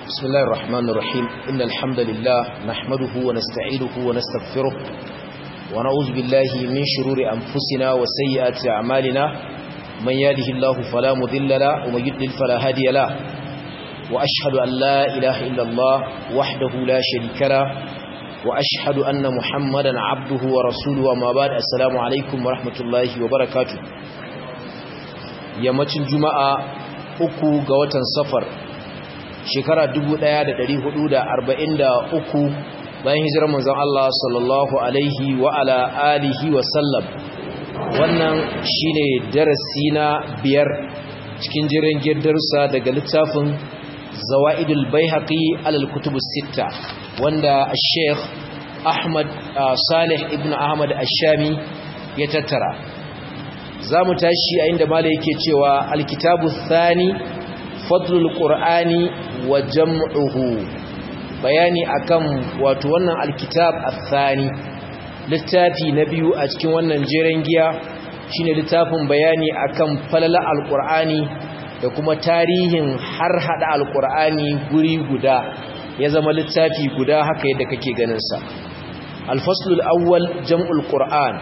بسم الله الرحمن الرحيم إن الحمد لله نحمده ونستعينه ونستغفره ونعوذ بالله من شرور أنفسنا وسيئات أعمالنا من يهده الله فلا مذل له ومن يضلل فلا هادي له وأشهد أن لا إله إلا الله وحده لا شريك له وأشهد أن محمدا عبده ورسوله وما بعد السلام عليكم ورحمة الله وبركاته yammacin juma'a uku ga watan safar shekara 1443 bayan hijirar manzon Allah sallallahu alaihi wa ala alihi wa sallam wannan shine darasi na biyar cikin jiran darussa daga littafin zawaidul baihaqi alal kutubus sitta wanda Sheikh Ahmad Salih ibn Ahmad Ash-Shami ya tattara zamu tashi a inda malai yake cewa alkitabu thani fadlul qur'ani wa jam'uhu bayani akan wato wannan alkitab athani littafi na biyu a cikin wannan jeren giya shine littafin bayani akan falala alqur'ani da kuma tarihin har hada alqur'ani guri guda ya zama littafi guda haka yadda kake ganin sa alfaslul awwal jam'ul qur'an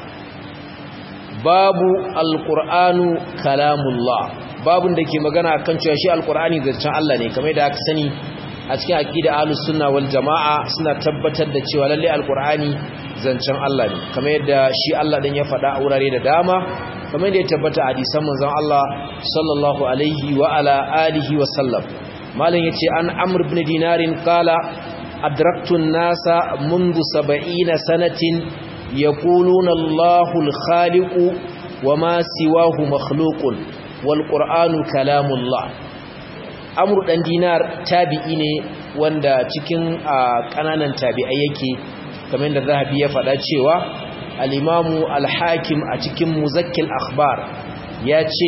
babu alqur'anu kalamullah babun da ke magana kan cewa shi alqur'ani zancen Allah ne kamar da aka sani a cikin aqida ahlus sunna wal jamaa suna tabbatar da cewa lalle alqur'ani zancen Allah ne kamar yadda shi Allah din ya faɗa a wurare da dama kamar yadda ya tabbata a hadisan manzon Allah sallallahu alaihi wa ala alihi wa sallam malam yace an amr ibn dinarin qala adraktu an-nasa منذ 70 sanatin yaquluna Allahu al-khaliqu wama siwahu makhluqun wal qur'anu kalamullah amr dan dinar tabi'i ne wanda cikin kananan tabi'ai yake kamar da zahabi ya faɗa cewa al-imamu al-hakim a cikin muzakkil akhbar ya ce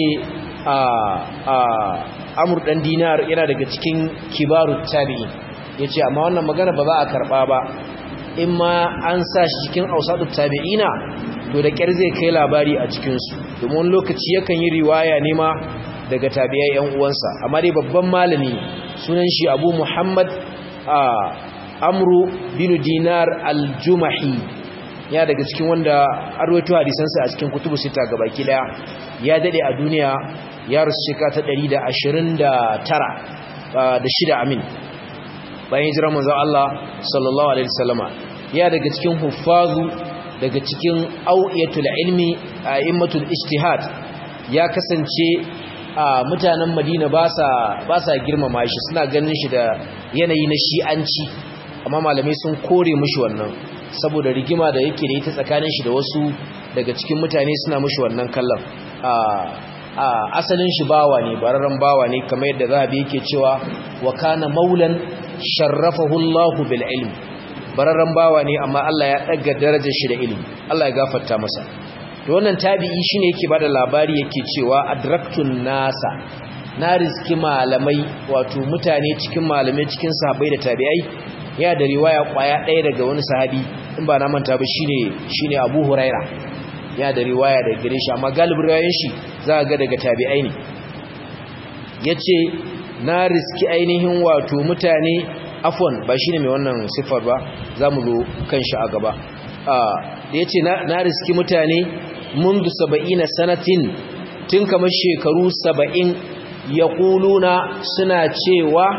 amur ɗan dinar yana daga cikin kibarun tabi'i ya ce amma wannan magana ba za a karɓa ba in ma an sa shi cikin ausadu tabi'ina to da ƙyar zai kai labari a cikinsu domin lokaci yakan yi riwaya ne ma daga tabi'ai yan uwansa amma dai babban malami sunan shi abu muhammad amru bin dinar al-jumahi ya daga cikin wanda arwaito hadisansa a cikin kutubu sita gabaki daya ya dade a duniya ya rasu shekara ta 129 da shida amin bayan hijirar manzo Allah sallallahu alaihi wasallama ya daga cikin huffazu daga cikin auyatul ilmi a immatul ijtihad ya kasance a mutanen Madina ba sa ba sa girmama shi suna ganin shi da yanayi na shi'anci amma malamai sun kore mishi wannan saboda rigima da yake da ita tsakanin shi da wasu daga cikin mutane suna mishi wannan kallon a asalin shi bawa ne bararren bawa ne kamar yadda zahabi yake cewa wa kana maulan sharrafahu Allahu bil ilm bararren bawa ne amma Allah ya daga darajar shi da ilimi Allah ya gafarta masa to wannan tabi'i shine yake bada labari yake cewa adraktun nasa na riski malamai wato mutane cikin malamai cikin sahabbai da tabi'ai ya da riwaya kwaya ɗaya daga wani sahabi in ba na manta ba shine shine Abu Huraira ya da riwaya daga gare shi amma galibin riwayoyin shi za ga daga tabi'ai ne yace na riski ainihin wato mutane afwan ba shine mai wannan sifar ba zamu zo kan shi a gaba da yace na riski mutane mundu 70 sanatin tun kamar shekaru 70 yaquluna suna cewa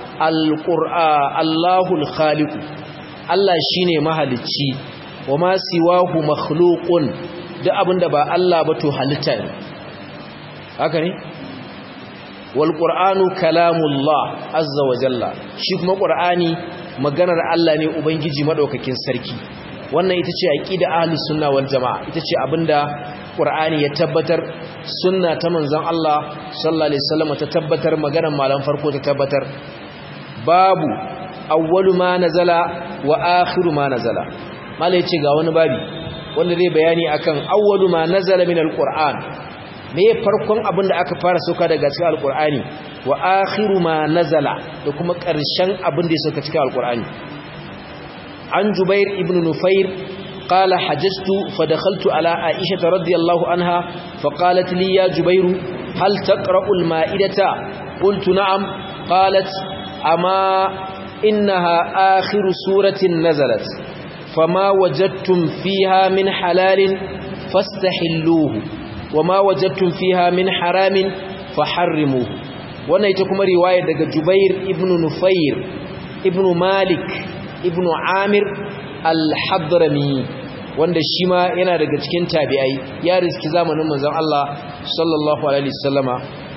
Allahul khaliqu Allah shine mahalicci wa ma siwahu makhluqun duk abinda ba Allah ba to halitta ne haka ne wal qur'anu kalamullah azza wa jalla shi kuma qur'ani maganar Allah ne ubangiji madaukakin sarki wannan ita ce aqida ahli sunna wal jamaa ita ce abinda qur'ani ya tabbatar sunna ta manzon Allah sallallahu alaihi wasallam ta tabbatar maganar malam farko ta tabbatar babu awwalu ma nazala wa akhiru ma nazala mala yace ga wani babi wanda zai bayani akan awwalu ma nazala min alquran me farkon abin da aka fara sauka daga cikin alqurani wa akhiru ma nazala da kuma ƙarshen abin da ya sauka cikin alqurani an jubair ibn nufair قال حججت فدخلت على عائشة رضي الله عنها فقالت لي يا جبير هل تقرأ المائدة قلت نعم قالت amma innaha akhiru suratin nazalat fama wajadtum fiha min halalin fastahilluhu wama wajadtum fiha min haramin faharrimuhu wannan ita kuma riwaya daga Jubair ibn Nufair ibn Malik ibn Amir al-Hadrami wanda shi ma yana daga cikin tabi'ai ya riski zamanin manzon Allah sallallahu alaihi wasallama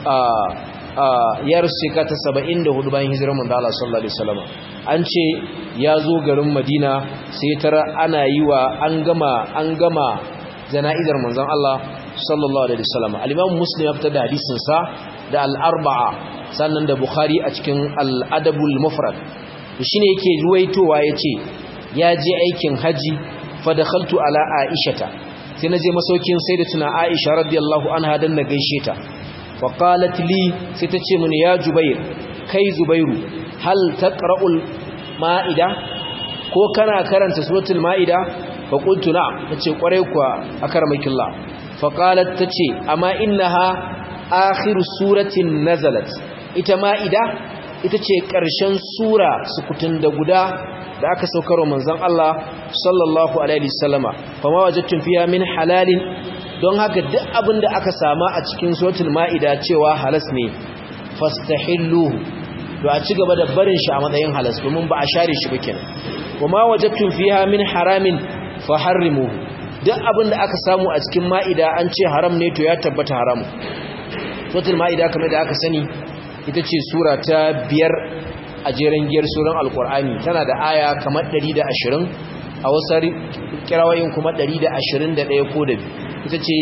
ya riski ka ta 74 bayan hijirar manzon Allah sallallahu alaihi wasallama an ce ya zo garin Madina sai tara ana yi wa an gama an gama jana'izar manzon Allah sallallahu alaihi wasallama al-Imam Muslim ya fitar da hadisin sa da al-Arba'a sannan da Bukhari a cikin al-Adabul Mufrad shine yake ruwaitowa yace ya je aikin haji fadakhaltu ala aishata sai naje masaukin sayyidatuna aisha radiyallahu anha dan na gaishe ta fa qalat li sai ta ce mini ya jubair kai zubairu hal taqra'ul ma'ida ko kana karanta suratul ma'ida fa qultu na'am tace kware kuwa akarmakillah fa qalat tace amma innaha akhiru suratin nazalat ita ma'ida ita ce ƙarshen sura sukutun da guda da aka saukar wa manzon Allah sallallahu alaihi wasallama kuma wajadtum fiha min halalin don haka duk abin da aka sama a cikin suratul maida cewa halas ne fastahilluhu to a ci gaba da barin shi a matsayin halas domin ba a share shi ba kenan kuma wajadtum fiha min haramin faharrimuhu duk abin da aka samu a cikin maida an ce haram ne to ya tabbata haram suratul maida kamar da aka sani ita ce sura ta biyar a jeren giyar suran alkur'ani tana da aya kamar 120 a wasu kirawayin kuma 121 ko da ita ce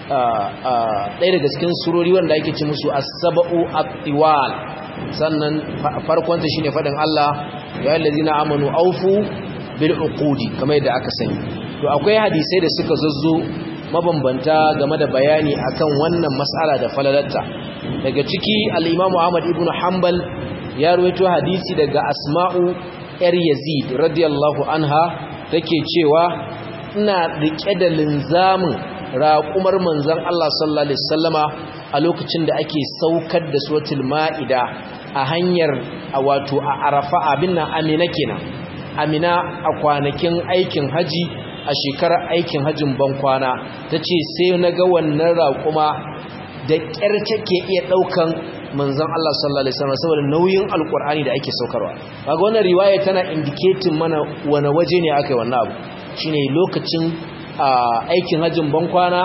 ɗaya daga cikin surori wanda ake ci musu as-saba'u at-tiwal sannan farkonta shine fadin Allah ya allazina amanu aufu bil uqudi kamar yadda aka sani to akwai hadisai da suka zazzo mabambanta game da bayani akan wannan mas'ala da falalatta daga ciki al-Imam Ahmad ibn Hanbal ya ruwaito hadisi daga Asma'u yar Yazid radiyallahu anha take cewa ina rike da linzamin raƙumar manzon Allah sallallahu alaihi wasallama a lokacin da ake saukar da suratul Ma'ida a hanyar wato a Arafa abin nan Amina kenan Amina a kwanakin aikin haji a shekarar aikin hajjin bankwana ta ce sai na ga wannan raƙuma da ƙyar take iya ɗaukan manzan Allah sallallahu Alaihi wasallam saboda nauyin alƙur'ani da ake saukarwa kaga wannan riwaya tana indiketin mana wani waje ne aka yi wannan abu shine lokacin aikin hajjin bankwana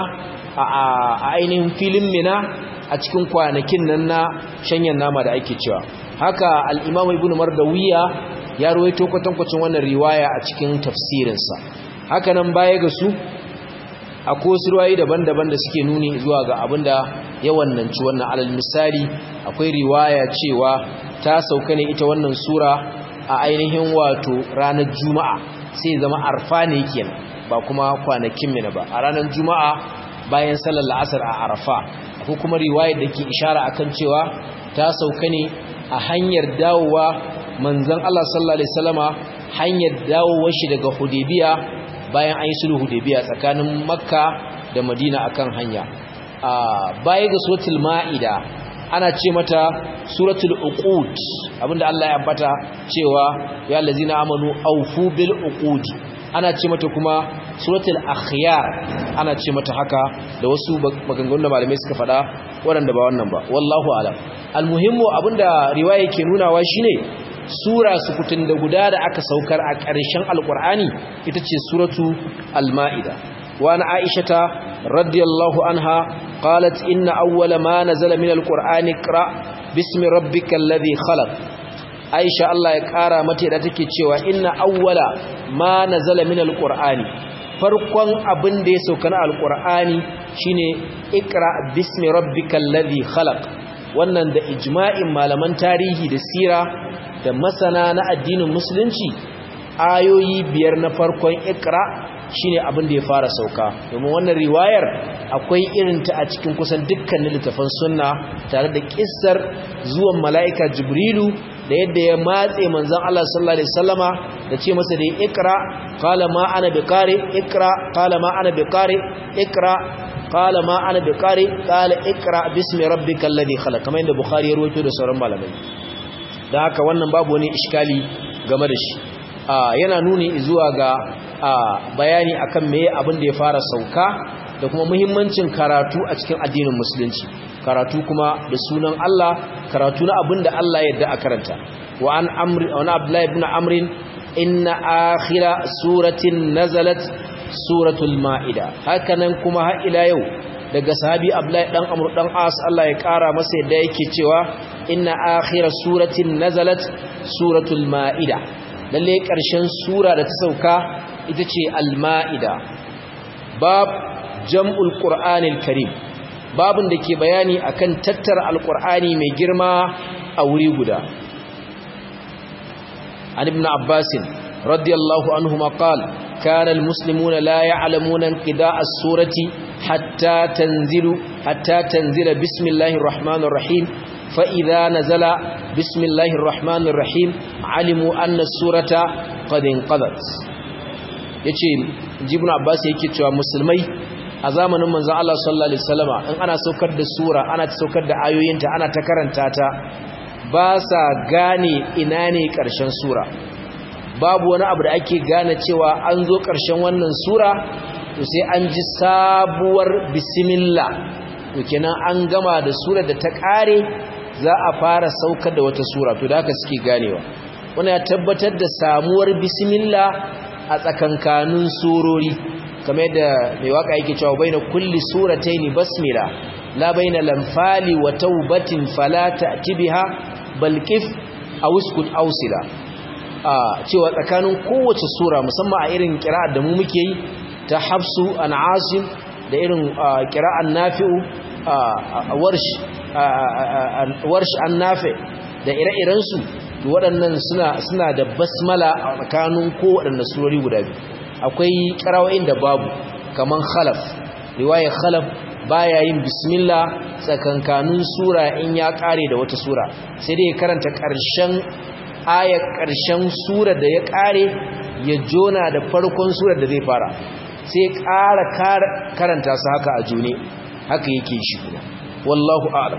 a ainihin filin mina a cikin kwanakin nan na shanyan nama da ake cewa haka al'imamu ibn mardawiya ya ruwaito kwatankwacin wannan riwaya a cikin tafsirinsa haka nan baya ga su akwai wasu ruwayi daban-daban da suke nuni zuwa ga abin da ya wannanci wannan alal misali akwai riwaya cewa ta sauka ne ita wannan sura a ainihin wato ranar juma'a sai zama arfa ne kenan ba kuma kwanakin mina ba a ranar juma'a bayan sallar la'asar a arafa akwai kuma riwayar da ke ishara akan cewa ta sauka ne a hanyar dawowa manzon Allah sallallahu alaihi wasallama hanyar dawowar shi daga Hudaybiya bayan an yi sulhu Hudaybiya tsakanin Makka da Madina akan hanya a baya ga suratul Maida ana ce mata suratul uqud abinda Allah ya ambata cewa ya allazina amanu awfu bil uqud ana ce mata kuma suratul akhyar ana ce mata haka da wasu maganganun da malamai suka faɗa waɗanda ba wannan ba wallahu alam almuhimmu abinda riwaya ke nunawa shine sura sukutun da guda da aka saukar a ƙarshen alƙur'ani ita ce suratu al-ma'ida wa na aishata radiyallahu anha qalat inna awwala ma nazala min al-qur'ani qra bismi rabbikal ladhi khalaq aisha Allah ya ƙara mata da take cewa inna awwala ma nazala min al-qur'ani farkon abin da ya sauka na al-qur'ani shine iqra bismi rabbikal ladhi khalaq wannan da ijma'in malaman tarihi da sira da masana na addinin musulunci ayoyi biyar na farkon ikra shine abin da ya fara sauka domin wannan riwayar akwai irinta a cikin kusan dukkanin littafan sunna tare da kissar zuwan mala'ika jibrilu da yadda ya matse manzon Allah sallallahu alaihi wasallama da ce masa da ikra qala ma ana biqari ikra qala ma ana biqari ikra qala ma ana biqari qala ikra bismi rabbikal ladhi khalaq kamar yadda bukhari ya rawaito da sauran malamai da haka wannan babu wani iskali game da shi yana nuni zuwa ga bayani akan meye abin da ya fara sauka da kuma muhimmancin karatu a cikin addinin musulunci karatu kuma da sunan Allah karatu na abin da Allah ya yarda a karanta wa an amri wa abdullahi ibn amrin inna akhira suratin nazalat suratul maida hakanan kuma har ila yau daga sahabi abdullahi dan amr dan as Allah ya kara masa yadda yake cewa inna akhira suratin nazalat suratul maida lalle karshen sura da ta sauka ita ce al-maida bab jam'ul qur'anil karim babun da ke bayani akan tattara alqur'ani mai girma a wuri guda an ibn abbas radiyallahu anhuma qala kana almuslimuna la ya'lamuna inqida'a as-surati hatta tanzilu hatta tanzila bismillahir rahmanir rahim fa idha nazala bismillahir rahmanir rahim alimu anna as-surata qad inqadat yace ibn abbas yake cewa musulmai a zamanin manzon Allah sallallahu alaihi wasallama in ana saukar da sura ana saukar da ayoyinta ana ta karanta ta ba sa gane ina ne ƙarshen sura babu wani abu da ake gane cewa an zo ƙarshen wannan sura to sai an ji sabuwar bismillah to kenan an gama da sura da ta ƙare za a fara saukar da wata sura to da haka suke ganewa wani ya tabbatar da samuwar bismillah a tsakankanin surori kamar da mai waka yake cewa baina kulli surataini basmila la baina lamfali wa taubatin fala ta'ti biha bal qif aw uskut awsila a cewa tsakanin kowace sura musamman a irin qira'ar da mu muke yi ta hafsu an asim da irin qira'an nafi'u warsh warsh an nafi da ire-iren su waɗannan suna suna da basmala a tsakanin kowaɗanne surori guda biyu akwai karawoyin da babu kaman khalaf riwayar khalaf baya yin bismillah tsakankanin sura in ya kare da wata sura sai dai ya karanta ƙarshen ayar ƙarshen sura da ya kare ya jona da farkon sura da zai fara sai ƙara karanta su haka a june haka yake shi kuma wallahu a'lam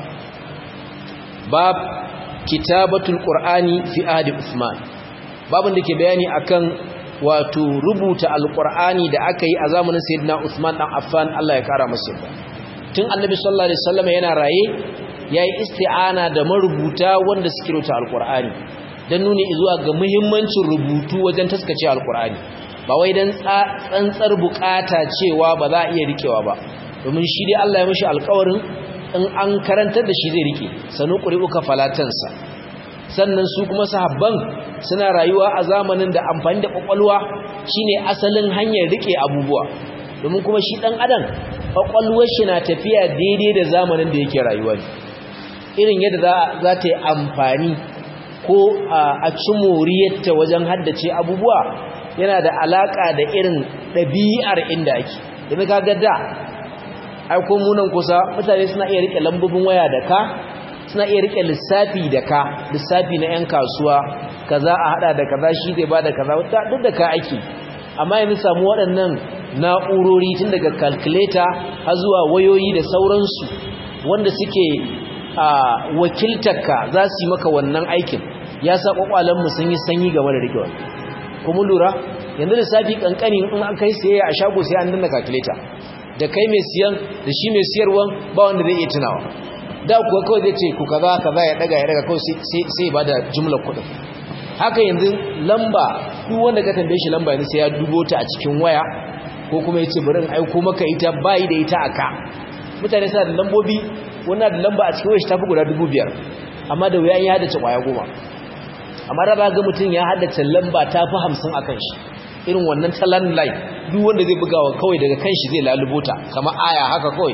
bab kitabatul qur'ani fi ahdi usman babin da ke bayani akan wato rubuta alkur'ani da aka yi a zamanin sayyidina Uthman dan Affan Allah ya kara masa yarda tun annabi sallallahu alaihi wasallam yana raye yayi isti'ana da marubuta wanda suke rubuta alkur'ani dan nuni zuwa ga muhimmancin rubutu wajen taskace alkur'ani ba wai dan tsantsar bukata cewa ba za a iya rikewa ba domin shi dai Allah ya mishi alƙawarin in an karantar da shi zai rike sanu qur'uka falatansa sannan su kuma sahabban suna rayuwa a zamanin da amfani da kwakwalwa shine asalin hanyar rike abubuwa domin kuma shi dan adam kwakwalwar shi na tafiya daidai da zamanin da yake rayuwa irin yadda za ta yi amfani ko a ci moriyarta wajen haddace abubuwa yana da alaka da irin ɗabi'ar inda ake da kaga da aiko munan kusa mutane suna iya rike lambobin waya da ka suna iya rike lissafi da ka lissafi na 'yan kasuwa kaza a hada da kaza shi zai bada kaza duk da ka ake amma yanzu samu waɗannan na'urori tun daga calculator har zuwa wayoyi da sauransu wanda suke a wakiltarka za su yi maka wannan aikin ya sa mu sun yi sanyi game da rikewa kuma lura yanzu lissafi kankani in an kai sayayya a shago sai an danna calculator da kai mai siyan da shi mai siyarwan ba wanda zai iya tunawa da kuwa kawai zai ce ku kaza kaza ya daga ya daga kawai sai ba da jumlar kudin haka yanzu lamba duk wanda ka tambaye shi lamba yanzu sai ya dubo ta a cikin waya ko kuma ya ce bari in aiko maka ita bayi da ita aka mutane suna da lambobi wannan da lamba a cikin waya shi tafi guda dubu biyar amma da wuya ya haddace kwaya goma amma da ba ga mutum ya haddace lamba ta fi hamsin a kan shi irin wannan ta landline duk wanda zai bugawa kawai daga kan shi zai lalubo ta kamar aya haka kawai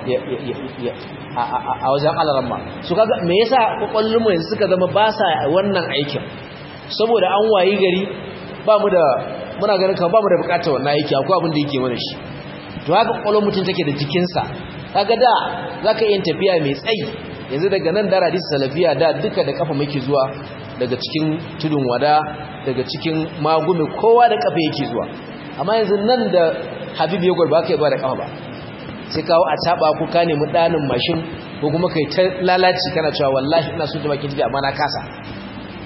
a wajen alaramma su kaga me yasa kwakwallon mu yanzu suka zama ba sa wannan aikin saboda an wayi gari ba mu da muna ganin kan ba mu da bukatar wannan aiki akwai abin da yake mana shi to haka kwakwallon mutum take da jikinsa kaga da zaka iya tafiya mai tsayi yanzu daga nan da radis salafiya da duka da kafa muke zuwa daga cikin tudun wada daga cikin magumi kowa da kafa yake zuwa amma yanzu nan da habib ya gwarba ka yi ba da kafa ba sai kawo a taba ko ka nemi ɗanin mashin ko kuma kai ta lalaci kana cewa wallahi ina so ta baki jiji amma na kasa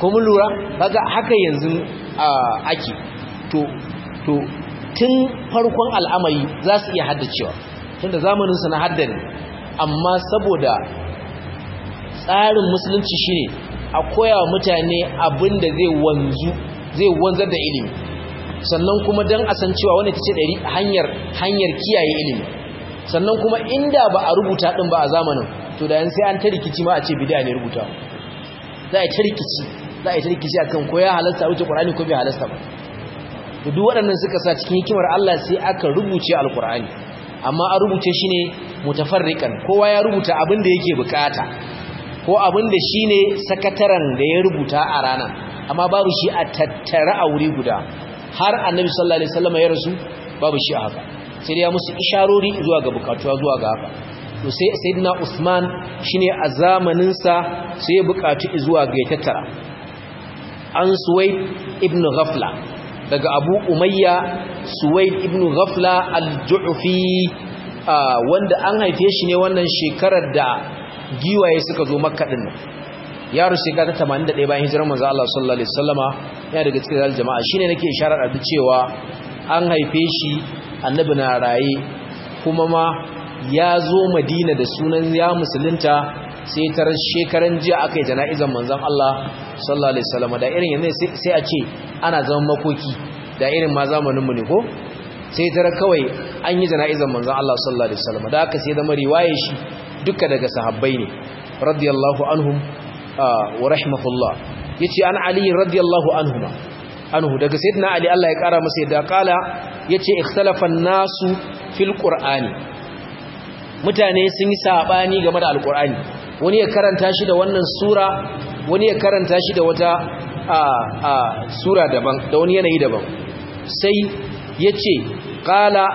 ko mun lura kaga haka yanzu ake to to tun farkon al'amari za su iya haddacewa tunda zamaninsa na haddane amma saboda tsarin musulunci shine a koya wa mutane abin da zai wanzu zai wanzar da ilimi sannan kuma don a san cewa wani ta ce ɗari hanyar hanyar kiyaye ilimi sannan kuma inda ba a rubuta ɗin ba a zamanin to da yan sai an ta rikici ma a ce bidiya ne rubuta za a yi ta rikici za a yi ta rikici akan ko ya halasta wuce ƙur'ani ko bai halasta ba da duk waɗannan suka sa cikin hikimar Allah sai aka rubuce alƙur'ani amma an rubuce shi ne mutafarrikan kowa ya rubuta abin da yake bukata ko abin da shi ne sakataren da ya rubuta a ranar amma babu shi a tattara a wuri guda har annabi sallallahu alaihi wasallam ya rasu babu shi a haka sai ya musu isharori zuwa ga bukatuwa zuwa ga haka to sai sayyidina Usman shine a zamanin sa sai ya bukatu zuwa ga ya tattara an Suwaid ibn Ghafla daga Abu Umayya Suwaid ibn Ghafla al-Ju'fi wanda an haife shi ne wannan shekarar da giwaye suka zo Makka din yaro shekara ta 81 bayan hijirar manzo Allah sallallahu alaihi wasallama yana daga cikin zal jama'a shine nake isharar da cewa an haife shi annabi na raye kuma ma ya zo Madina da sunan ya musulunta sai tar shekaran jiya aka yi jana'izar manzon Allah sallallahu alaihi wasallama da irin yanzu sai a ce ana zaman makoki da irin ma zamanin mu ne ko sai tar kawai an yi jana'izar manzon Allah sallallahu alaihi wasallama da aka sai zama riwaye shi duka daga sahabbai ne radiyallahu anhum wa rahimahullah yace an ali radiyallahu anhuma anhu daga sayyidina ali Allah ya kara masa yadda kala yace ikhtalafa nasu fil qur'ani mutane sun yi sabani game da alqur'ani wani ya karanta shi da wannan sura wani ya karanta shi da wata a a sura daban da wani yanayi daban sai yace qala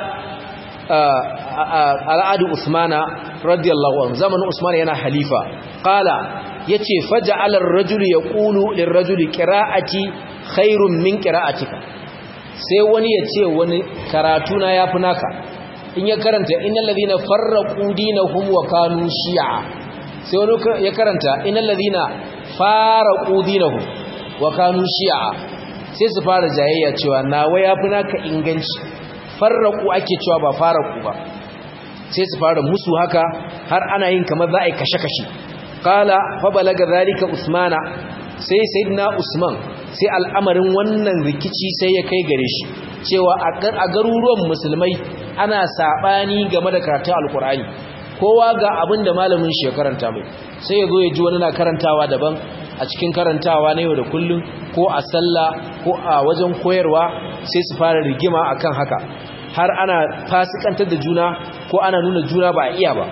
al'adu usmana radiyallahu anhu zamanin usman yana halifa qala yace faja'ala ar-rajulu yaqulu lir-rajuli qira'ati khairun min qira'atika sai wani yace wani karatu na yafi naka in ya karanta innal ladhina farraqu dinahum wa kanu shi'a sai wani ya karanta innal ladhina faraqu dinahum wa kanu shi'a sai su fara jayayya cewa nawa yafi naka inganci farraqu ake cewa ba faraqu ba sai su fara musu haka har ana yin kamar za a yi kashe-kashe kala fa balaga zalika usmana sai sayyidina usman sai al'amarin wannan rikici sai ya kai gare shi cewa a garuruwan musulmai ana sabani game da karatun alkur'ani kowa ga abin da malamin shi ya karanta mai sai ya zo ya ji wani na karantawa daban a cikin karantawa na yau da kullum ko a sallah ko a wajen koyarwa sai su fara rigima akan haka har ana fasikantar da juna ko ana nuna juna ba a iya ba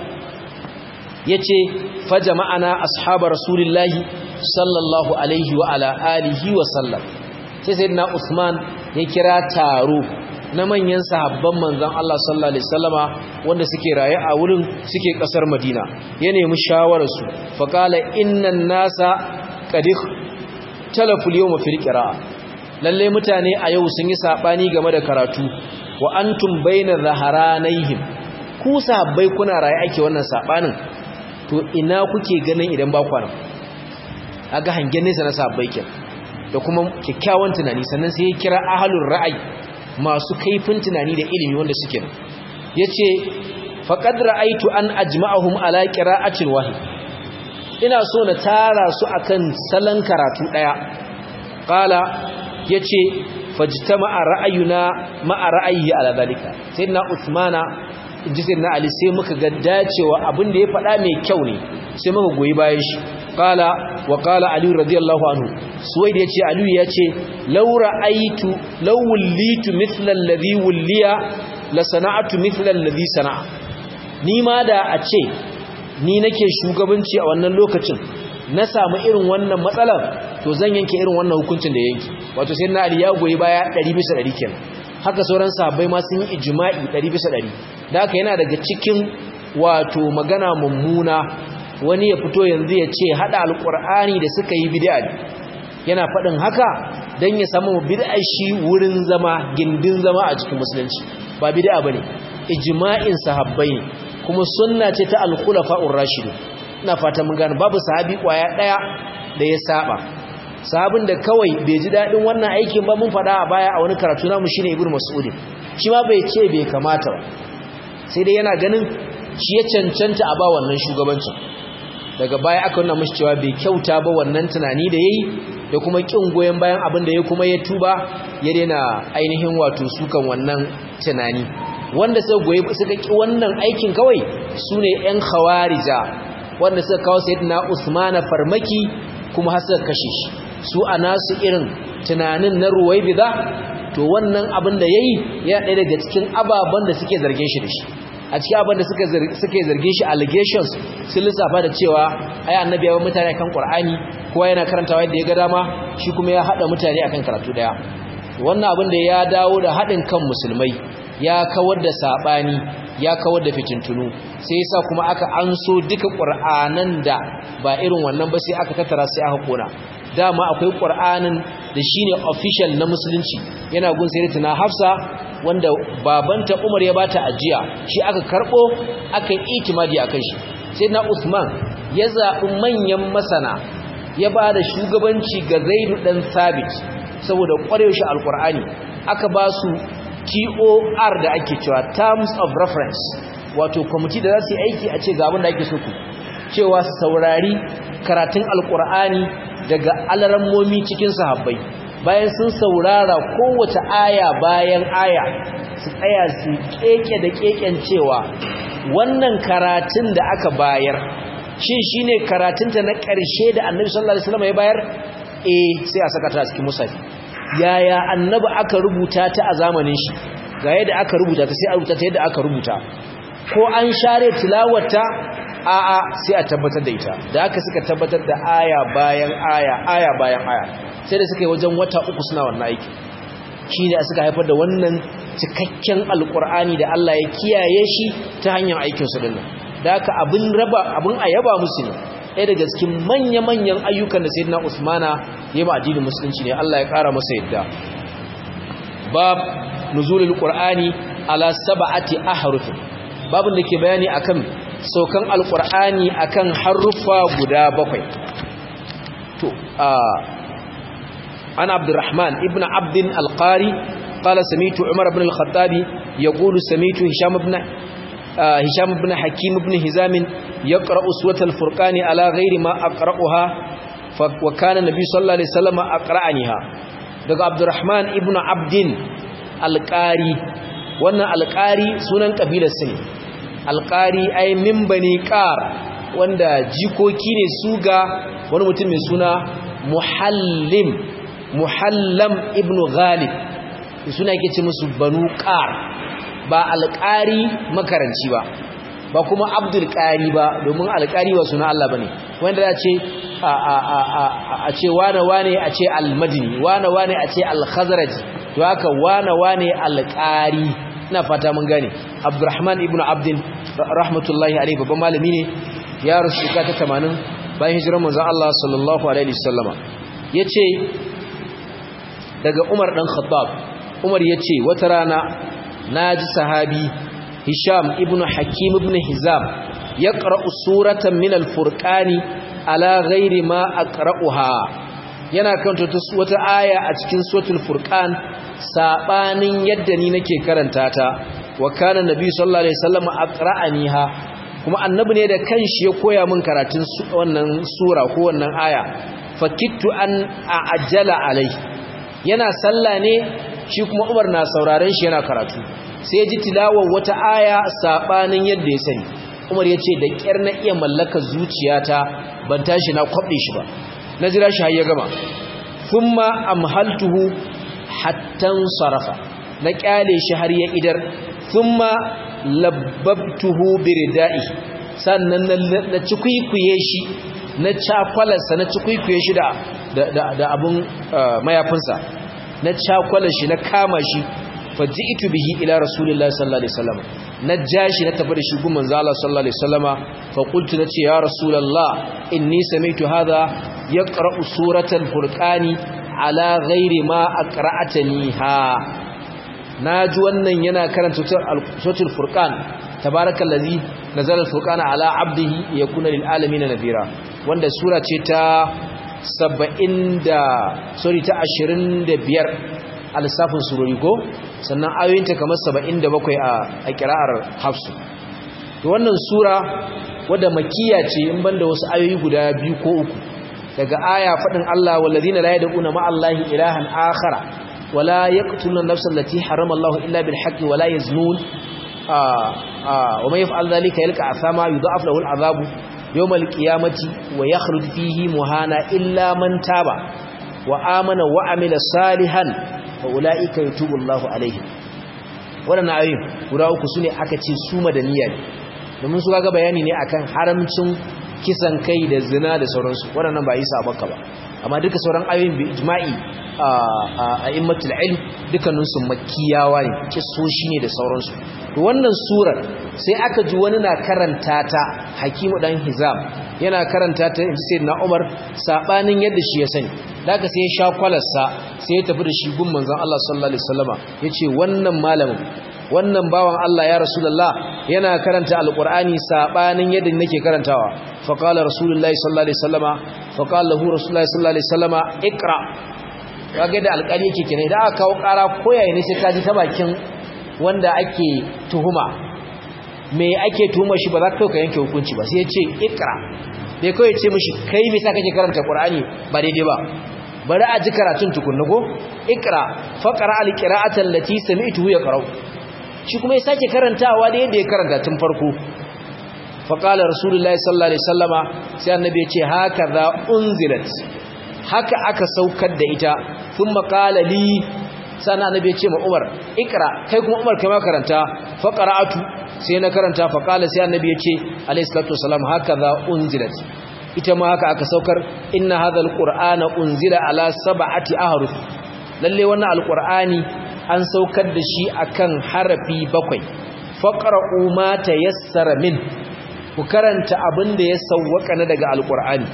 yace fa jama'ana ashabar rasulillahi sallallahu alaihi wa ala alihi wa sallam sai sayyidina usman ya kira taro na manyan sahabban manzon Allah sallallahu alaihi wasallama wanda suke raye a wurin suke kasar Madina ya nemi shawarar su fa qala innan nasa qad talafu al-yawma fil qira'a lalle mutane a yau sun yi sabani game da karatu wa antum baina zaharanaihim ku sahabbai kuna raye ake wannan sabanin to ina kuke ganin idan ba kwana aga hangen nesa na sahabbai kin da kuma kikkiawan tunani sannan sai ya kira ahlur ra'ayi masu kaifin tunani da ilimi wanda suke da yace faqad ra'aytu an ajma'ahum ala qira'atin wahid ina so na tara su akan salon karatu daya qala yace fajtama'a ra'ayuna ma'a ra'ayi ala dalika sayyidina usmana inji sayyidina ali sai muka ga dacewa abin da ya faɗa mai kyau ne sai muka goyi bayan shi qala wa qala ali radiyallahu anhu suwaid yace ali yace law ra'aytu law wullitu mithla alladhi wulliya la sana'tu mithla alladhi sana'a ni ma da a ce ni nake shugabanci a wannan lokacin na samu irin wannan matsalar to zan yanke irin wannan hukuncin da yanki wato sai na ali ya goyi baya 100 bisa 100 kenan haka sauran sahabbai ma sun yi ijma'i 100 bisa 100 da haka yana daga cikin wato magana mummuna wani ya fito yanzu ya ce hada alqur'ani da suka yi bid'a yana faɗin haka dan ya samu bid'a shi wurin zama gindin zama a cikin musulunci ba bid'a bane ijma'in sahabbai ne kuma sunna ce ta al-khulafa'ur rashidun ina fata mun gane babu sahabi kwaya daya da ya saba sahabin da kawai bai ji daɗin wannan aikin ba mun faɗa a baya a wani karatu namu shine ibnu mas'ud shi ma bai ce bai kamata ba sai dai yana ganin shi ya cancanta a ba wannan shugabancin daga baya aka nuna mashi cewa bai kyauta ba wannan tunani da yayi da kuma kin goyen bayan abin da ya kuma ya tuba ya daina ainihin wato sukan wannan tunani wanda suka goyi suka ki wannan aikin kawai sune yan khawarija wanda suka kawo sayyidina Usman farmaki kuma har suka kashe shi su a nasu irin tunanin na ruwaibida to wannan abin da yayi ya ɗaya daga cikin ababen da suke zargin shi da shi a cikin abin da suke zargin shi allegations sun lissafa da cewa ai annabi ya mutane kan qur'ani kowa yana karantawa yadda ya ga dama shi kuma ya hada mutane akan karatu daya wannan abin da ya dawo da hadin kan musulmai ya kawar da sabani ya kawar da fitintunu sai yasa kuma aka anso duka qur'anan da ba irin wannan ba sai aka tattara sai aka kona dama akwai qur'anin da shine official na musulunci yana gun sayyidatina hafsa wanda babanta umar ya bata ajiya shi aka karbo aka yi itimadi akan shi sayyidina usman ya zabi manyan masana ya ba da shugabanci ga zaidu dan sabit saboda kwarewa shi alqur'ani aka ba su TOR da ake cewa terms of reference wato kwamiti da za su yi aiki a ce ga abin da ake so ku cewa saurari karatun alkur'ani daga alarammomi cikin sahabbai bayan sun saurara kowace aya bayan aya su tsaya su keke da keken cewa wannan karatun da aka bayar shin shine karatunta na ƙarshe da annabi sallallahu alaihi wasallam ya bayar eh sai a saka ta cikin musafi yaya annabi aka rubuta ta a zamanin shi ga yadda aka rubuta ta sai a rubuta ta yadda aka rubuta ko an share tilawarta a'a sai a tabbatar da ita da aka suka tabbatar da aya bayan aya aya bayan aya sai da suka yi wajen wata uku suna wannan aiki shi ne suka haifar da wannan cikakken alkur'ani da Allah ya kiyaye shi ta hanyar aikinsu dinnan da aka abin raba abin a yaba musu ne ɗaya daga cikin manya-manyan ayyukan da sayyidina usmana ya ma addinin musulunci ne Allah ya ƙara masa yadda bab nuzulul qur'ani ala sab'ati ahruf babin da ke bayani akan saukan alqur'ani akan haruffa guda bakwai to ana abdurrahman ibn abdin alqari qala sami'tu umar ibn al-khattab yaqulu sami'tu hisham ibn hisham ibn hakim ibn hizam yaqra'u suratul furqani ala ghairi ma aqra'uha wa kana nabi sallallahu alaihi wasallam aqra'aniha daga abdurrahman ibn abdin alqari wannan alqari sunan kabilar sa ne alqari ay min bani qar wanda jikoki ne su ga wani mutum mai suna muhallim muhallam ibn ghalib suna yake ce musu banu qar ba alqari makaranci ba ba kuma abdul qari ba domin alqari wa suna Allah bane wanda za ce a a a a ce wane wane a ce al-madini wane wane a ce al-khazraji to haka wane wane al-qari ina fata mun gane abdurrahman ibnu abdin rahmatullahi alaihi babban malami ne ya rusu ta 80 bayan hijirar manzon Allah sallallahu alaihi wasallama yace daga Umar dan Khattab Umar yace wata rana naji sahabi Hisham ibnu Hakim ibn Hizam yaqra'u suratan min al-furqani ala ghairi ma aqra'uha yana kanta wata aya a cikin suratul furqan sabanin yadda ni nake karanta ta wa kana nabi sallallahu alaihi wasallam aqra'aniha kuma annabi ne da kanshi ya koya min karatun wannan sura ko wannan aya fakittu an a'jala alai yana sallah ne shi kuma Umar na sauraren shi yana karatu sai ji tilawar wata aya sabanin yadda ya sani Umar ya ce da kyar na iya mallaka zuciyata ban tashi na kwaɓe shi ba na jira shi har ya gama thumma amhaltuhu hattan sarafa na kyale shi har ya idar thumma labbabtuhu biridai sannan na cikwikwiye shi na cakwalarsa na cikwikwiye shi da da abun mayafinsa na cakwalar shi na kama shi faji'tu bihi ila rasulillahi sallallahu alaihi wasallam na jashi na tafi da shi gun manzo Allah sallallahu alaihi wasallama fa qultu nace ya rasulullah inni sami'tu hadha yaqra'u suratal furqani ala ghairi ma aqra'ataniha naji wannan yana karanta suratul furqan tabarakallazi nazala al-furqana ala 'abdihi yakuna lil alamin nadhira wanda sura ce ta 70 da sorry ta 25 a lissafin surori ko sannan ayoyinta kamar 77 a a kira'ar hafsu to wannan sura wadda makiya ce in banda wasu ayoyi guda biyu ko uku daga aya fadin Allah wallazina la yad'una ma'allahi ilahan akhara wala yaqtuluna an-nafsa allati harrama Allah illa bil haqqi wala yaznun wa man yaf'al dhalika yalqa athama yudha'af lahu al-'adhabu yawm al-qiyamati wa yakhruj fihi muhana illa man taba wa amana wa amila salihan fa ulaika yatubu Allahu alaihim wannan ayoyin guda uku sune aka ce su madaniya ne domin su ga bayani ne akan haramcin kisan kai da zina da sauransu waɗannan ba isa maka ba amma duka sauran ayoyin bi ijma'i a immatul ilm dukkanin su makkiyawa ne kisoshi ne da sauransu to wannan surar sai aka ji wani na karanta ta hakimu dan hizam yana karanta ta inji sayyidina umar sabanin yadda shi ya sani daga sai ya sha kwalarsa sai ya tafi da shi gun manzon Allah sallallahu alaihi wasallama yace wannan malamin wannan bawan Allah ya rasulullah yana karanta alqur'ani sabanin yadda nake karantawa fa qala rasulullahi sallallahu alaihi wasallama fa qala lahu rasulullahi sallallahu alaihi wasallama iqra kage da alƙali yake kenan idan aka kawo ƙara koyaye ne sai kaji ta bakin wanda ake tuhuma me ake tuhuma shi ba za ka ka yanke hukunci ba sai ya ce iqra bai kawai ce mishi kai me sa kake karanta qur'ani ba daidai ba bari a ji karatun tukunna go iqra faqra alqira'ata allati sami'tuhu yaqra'u shi kuma ya sake karantawa da yadda ya karanta tun farko faqala rasulullahi sallallahu alaihi wasallama sai annabi ya ce hakaza unzilat haka aka saukar da ita thumma qala li sana annabi ya ce ma Umar ikra kai kuma Umar kai ma karanta faqra'atu sai na karanta faqala sai annabi ya ce alayhi salatu wasalam hakaza unzilat ita ma haka aka saukar inna hadha alqur'ana unzila ala sab'ati ahruf lalle wannan alqur'ani an saukar da shi akan harafi bakwai faqra'u ma tayassara min ku karanta abin da ya sawwaka na daga alqur'ani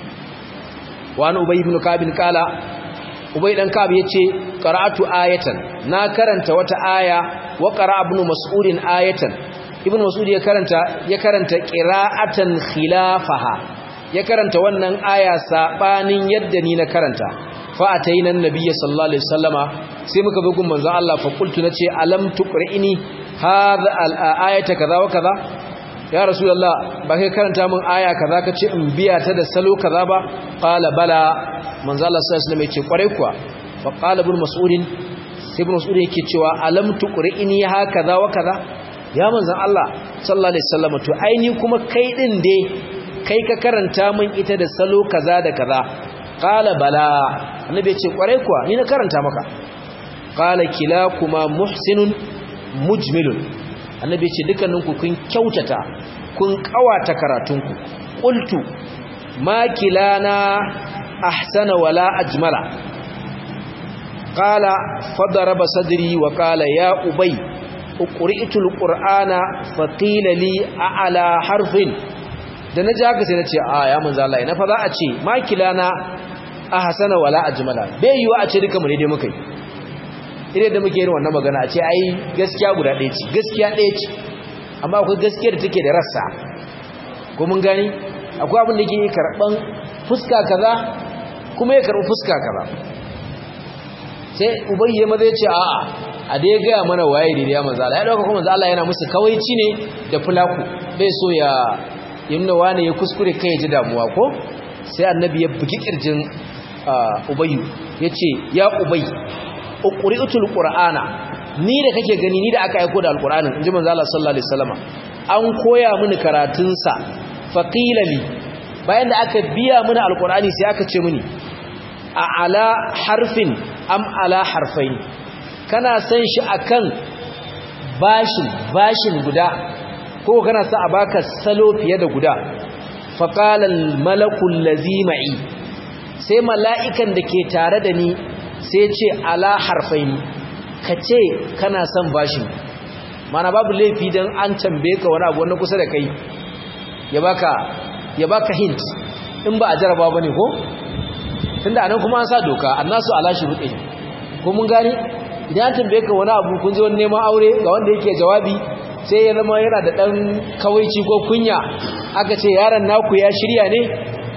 wa an ubay ibn ka'b qala ubay dan ka'b yace qara'atu ayatan na karanta wata aya wa qara'a ibn mas'ud ayatan ibn mas'ud ya karanta ya karanta qira'atan khilafaha ya karanta wannan aya sabanin yadda ni na karanta fa ataina annabiyyi sallallahu alaihi wasallama sai muka bi gun manzo Allah fa qultu nace alam tuqri'ini hadha al-ayata kaza wa kaza ya rasulullah ba kai karanta min aya kaza kace in biya ta da salo kaza ba qala bala manzo Allah sallallahu alaihi wasallam yace kware kuwa fa qala ibn mas'ud sai ibn mas'ud yake cewa alam tuqri'ini hakaza wa kaza ya manzo Allah sallallahu alaihi wasallam to aini kuma kai din dai kai ka karanta min ita da salo kaza da kaza qala bala annabi ya ce kware kuwa ni na karanta maka qala kilakuma muhsinun mujmilun annabi ya ce dukkaninku kun kyautata kun kawata karatunku qultu ma kilana ahsana wala ajmala qala fadaraba sadri wa qala ya ubay uqri'tu alqur'ana faqila li a'la harfin da na ji haka sai na ce a ya manzo Allah ina fa za a ce makilana ahsana wala ajmala bai yiwa a ce duka mu ne dai muka yi idan da muke yin wannan magana a ce ai gaskiya guda ɗaya ce gaskiya ɗaya ce amma akwai gaskiya da take da rassa ko mun gani akwai abin da yake karban fuska kaza kuma ya karbi fuska kaza sai ubayye maza ya ce a'a a dai gaya mana waye da ya manzo Allah ya dauka kuma manzo Allah yana musu kawaici ne da fulaku bai so ya inda wani ya kuskure kai ya ji damuwa ko sai annabi ya bugi kirjin ubayyu ya ce ya ubayy uqri'utul qur'ana ni da kake gani ni da aka aiko da alqur'anin inji manzo Allah sallallahu alaihi wasallama an koya mini karatun sa faqila li bayan da aka biya mini alqur'ani sai aka ce mini a ala harfin am ala harfain kana san shi akan bashin bashin guda ko kana sa a baka salo fiye da guda faqala malakul lazima'i sai mala'ikan da ke tare da ni sai ce ala harfaini kace kana son bashin mana babu laifi dan an tambaye ka wani abu wani kusa da kai ya baka ya baka hint in ba a jaraba bane ko tunda anan kuma an sa doka annasu ala shuruɗi ko mun gani idan an tambaye ka wani abu kun zo neman aure ga wanda yake jawabi sai ya zama yana da ɗan kawaici ko kunya aka ce yaron naku ya shirya ne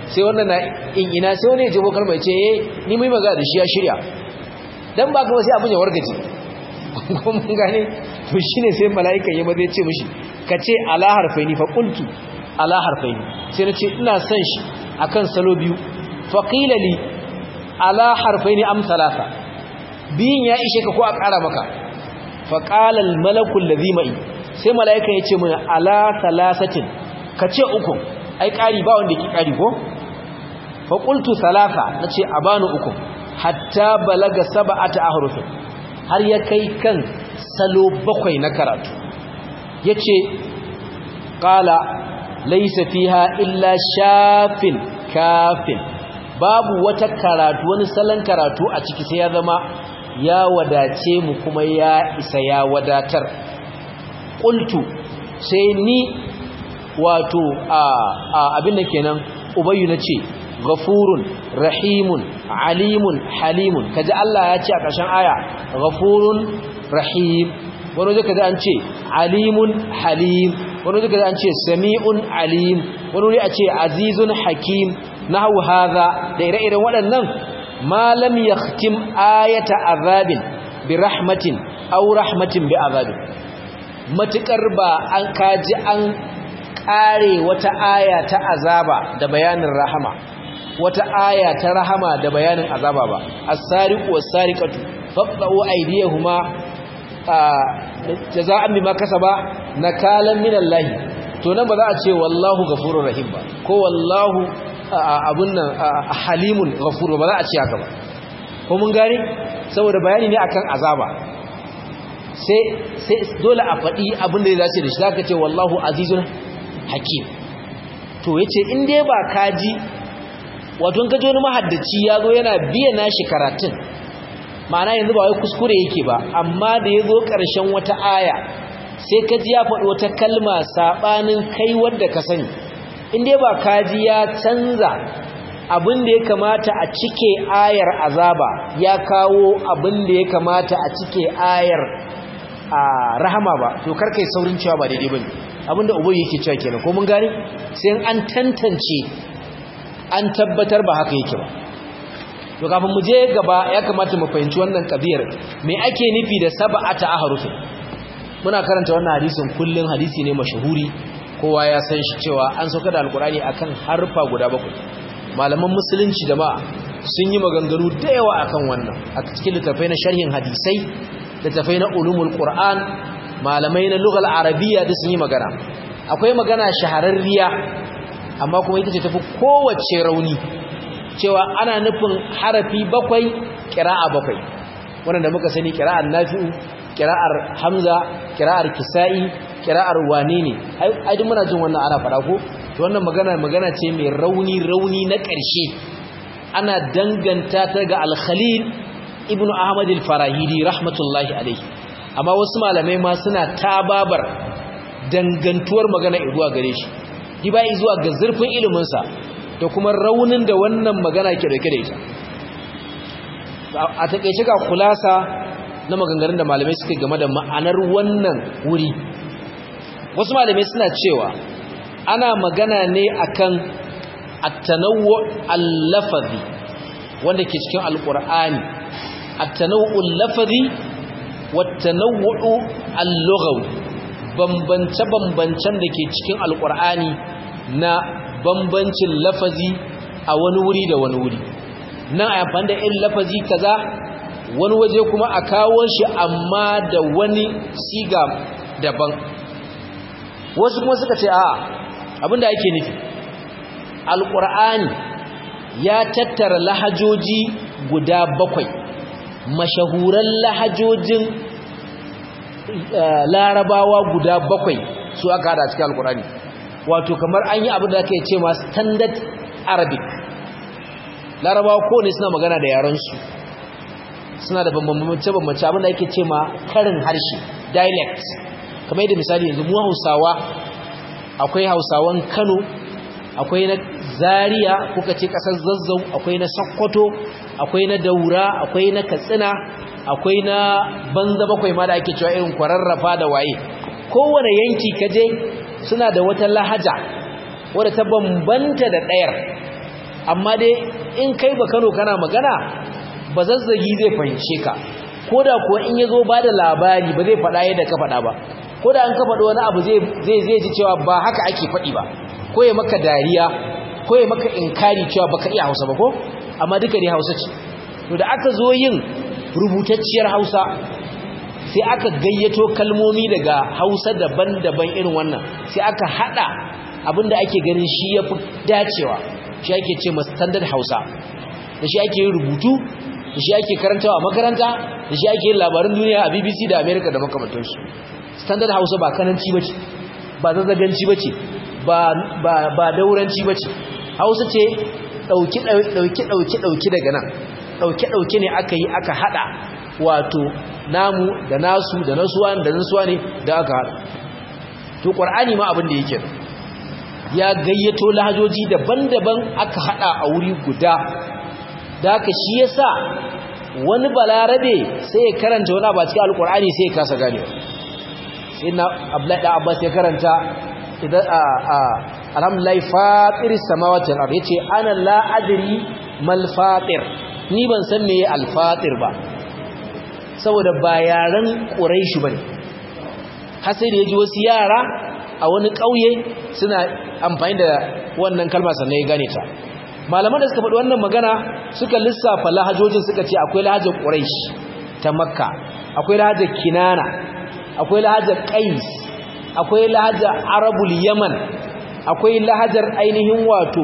sai wannan na in ina sai wani ya jebo kalma ya ce eh ni mai magana da shi ya shirya dan ba kuma sai abin ya wargaje ko mun gane to shine sai mala'ika ya maza ya ce mishi ka ce ala harfaini fa qultu ala harfaini sai na ce ina son shi akan salo biyu fa qila li ala harfaini am thalatha biyin ya ishe ka ko a ƙara maka fa qala al malaku alladhi ma'i sai mala'ika ya ce mun ala thalathatin ka ce uku ai ƙari ba wanda ki ƙari ko fa qultu thalatha nace a bani uku hatta balaga sab'ata ahrufin har ya kai kan salo bakwai na karatu yace qala laysa fiha illa shafin kafin babu wata karatu wani salon karatu a ciki sai ya zama ya wadace mu kuma ya isa ya wadatar qultu sai ni wato a abin da kenan ubayyu nace ghafurun rahimun alimun halimun kaji Allah ya ce a ƙarshen aya ghafurun rahim wani wajen kaji an ce alimun halim wani wajen kaji an ce sami'un alim wani wuri a ce azizun hakim nahwu hadha da ire-iren waɗannan malam yakhtim ayata azabin bi rahmatin aw rahmatin bi azabin matukar ba an kaji an kare wata aya ta azaba da bayanin rahama wata aya ta rahama da bayanin azaba ba as-sariqu was-sariqatu faqta'u aydiyahuma jazaa'an bima kasaba nakalan minallahi to nan ba za a ce wallahu ghafurur rahim ba ko wallahu abun nan halimun ghafur ba za a ce haka ba ko mun gane saboda bayani ne akan azaba sai sai dole a faɗi abin da ya dace da shi zaka ce wallahu azizun hakim to yace in dai ba kaji wato in kaji wani mahaddaci ya zo yana biya nashi karatun ma'ana yanzu ba wai kuskure yake ba amma da ya zo ƙarshen wata aya sai kaji ya faɗi wata kalma saɓanin kai wadda ka sani in dai ba kaji ya canza abin da ya kamata a cike ayar azaba ya kawo abin da ya kamata a cike ayar a rahama ba to karkai saurin cewa ba daidai bane abinda ubangi yake cewa kenan ko mun gane sai an tantance an tabbatar ba haka yake ba to kafin mu je gaba ya kamata mu fahimci wannan kabiyar me ake nufi da sab'ata ahrufin muna karanta wannan hadisin kullun hadisi ne mashahuri kowa ya san shi cewa an sauka da alkurani akan harfa guda bakwai malaman musulunci jama'a sun yi maganganu da yawa akan wannan a cikin littafai na sharhin hadisai littafai na ulumul qur'an malamai na lugal arabiya da sun yi magana akwai magana shahararriya amma kuma ita ce tafi kowace rauni cewa ana nufin harafi bakwai kira'a bakwai wanda muka sani kira'ar nafi'u kira'ar hamza kira'ar kisa'i kira'ar wane ne ai duk muna jin wannan ana fara ko to wannan magana magana ce mai rauni rauni na ƙarshe ana danganta ta ga al-khalil ibnu ahmad al-farahidi rahmatullahi alayhi amma wasu malamai ma suna tababar dangantuwar magana zuwa gare shi di bai zuwa ga zurfin ilimin sa da kuma raunin da wannan magana ke dauke da ita a takeice ga kulasa na maganganun da malamai suka game da ma'anar wannan wuri wasu malamai suna cewa ana magana ne akan at-tanawwu al-lafazi wanda ke cikin alqur'ani at-tanawwu al-lafazi wat-tanawwu al-lughawi bambance bambancen da ke cikin alqur'ani na bambancin lafazi a wani wuri da wani wuri nan a amfani da irin lafazi kaza wani waje kuma a kawo shi amma da wani siga daban wasu kuma suka ce a abinda ake nufi alƙur'ani ya tattara lahajoji guda bakwai mashahuran lahajojin larabawa guda bakwai su aka hada cikin alƙur'ani wato kamar an yi abin da ake ce ma standard arabic larabawa kowane suna magana da yarensu suna da bambance-bambance abin da ake ce ma karin harshe dialect kamar yadda misali yanzu mu hausawa akwai hausawan kano akwai na zaria kuka ce kasar zazzau akwai na sokoto akwai na daura akwai na katsina akwai na banza bakwai ma da ake cewa irin kwararrafa da waye kowane yanki kaje suna da wata lahaja wadda ta bambanta da ɗayar amma dai in kai ba Kano kana magana ba zazzagi zai fahimce ka ko da kuwa in ya zo ba da labari ba zai faɗa yadda ka faɗa ba ko da an ka faɗi wani abu zai zai ji cewa ba haka ake faɗi ba ko ya maka dariya ko ya maka inkari cewa baka iya hausa ba ko amma duka ne hausa ce to da aka zo yin rubutacciyar hausa sai aka gayyato kalmomi daga hausa daban-daban irin wannan sai aka hada abinda ake ganin shi ya fi dacewa shi ake ce ma standard hausa da shi ake yin rubutu da shi ake karantawa a makaranta da shi ake yin labarin duniya a bbc da america da makamantarsu standard hausa ba kananci bace ba zazzaganci bace ba ba ba dauranci bace hausa ce dauki dauki dauki dauki daga nan dauke dauke ne aka yi aka hada wato namu da nasu da nasuwa da nasuwa ne da aka hada to qur'ani ma abin da yake ya gayyato lahajoji daban-daban aka hada a wuri guda da haka shi yasa wani balarabe sai ya karanta wani ba cikin alqur'ani sai ya kasa ganewa sai na abdullahi da abbas ya karanta idan a a alhamdulillah fatiris samawati wal ard yace ana la adri mal fatir ni ban san meye al fatir ba saboda ba yaran quraishi bane har sai da yaji wasu yara a wani kauye suna amfani da wannan kalma sannan ya gane ta malaman da suka faɗi wannan magana suka lissafa lahajojin suka ce akwai lahajar quraish ta makka akwai lahajar kinana akwai lahajar qais akwai lahajar arabul yaman akwai lahajar ainihin wato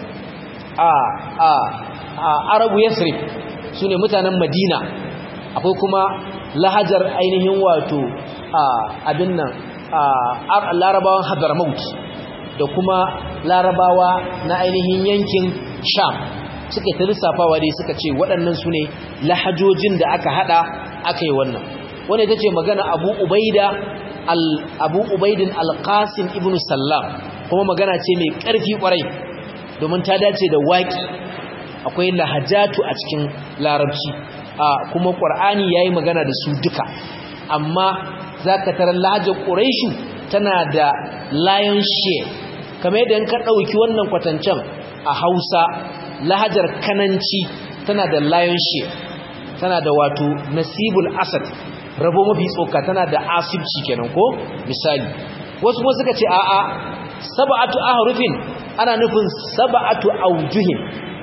a a a arabu yasrib sune mutanen madina akwai kuma lahajar ainihin wato a abin nan a larabawan hadramaut da kuma larabawa na ainihin yankin sham suka ta lissafawa dai suka ce waɗannan su ne lahajojin da aka hada aka yi wannan wanda ita ce magana abu ubaida abu ubaidin alqasim ibn sallam kuma magana ce mai ƙarfi ƙwarai domin ta dace da waƙi akwai lahajatu a cikin larabci kuma ƙwar'ani ya yi magana da su duka amma za ka tara lahajar ƙuraishu tana da lion share kamar yadda ka ɗauki wannan kwatancen a hausa lahajar kananci tana da lion share tana da wato nasibul asad rabo mafi tsoka tana da asibci kenan ko misali wasu kuma suka ce a'a sab'atu ahrufin ana nufin sab'atu aujuhin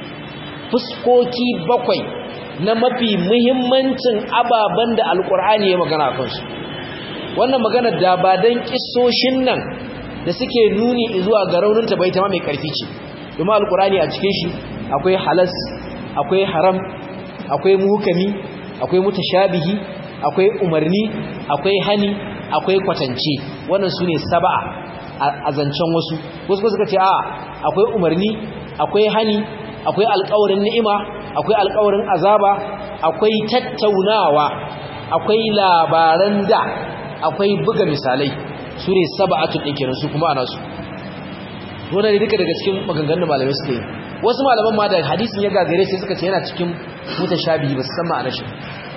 fuskoki bakwai na mafi muhimmancin ababen da alkur'ani ya magana kansu wannan magana da ba dan kissoshin nan da suke nuni zuwa ga rauninta bai ta ma mai karfi ce domin alkur'ani a cikin shi akwai halas akwai haram akwai muhukami akwai mutashabihi akwai umarni akwai hani akwai kwatance wannan su ne saba'a a zancen wasu wasu suka ce a akwai umarni akwai hani akwai alƙawarin ni'ima akwai alƙawarin azaba akwai tattaunawa akwai labaran da akwai buga misalai su ne saba'atu ɗin kenan su kuma ana su wannan ne duka daga cikin maganganun malamai suka yi wasu malaman ma da hadisin ya gagare sai suka ce yana cikin mutashabihi ba su san ma'anar shi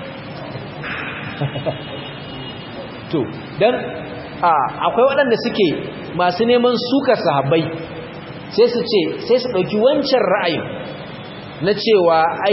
to dan akwai waɗanda suke masu neman sukar sahabbai sai su ce sai su ɗauki wancan ra'ayin na cewa ai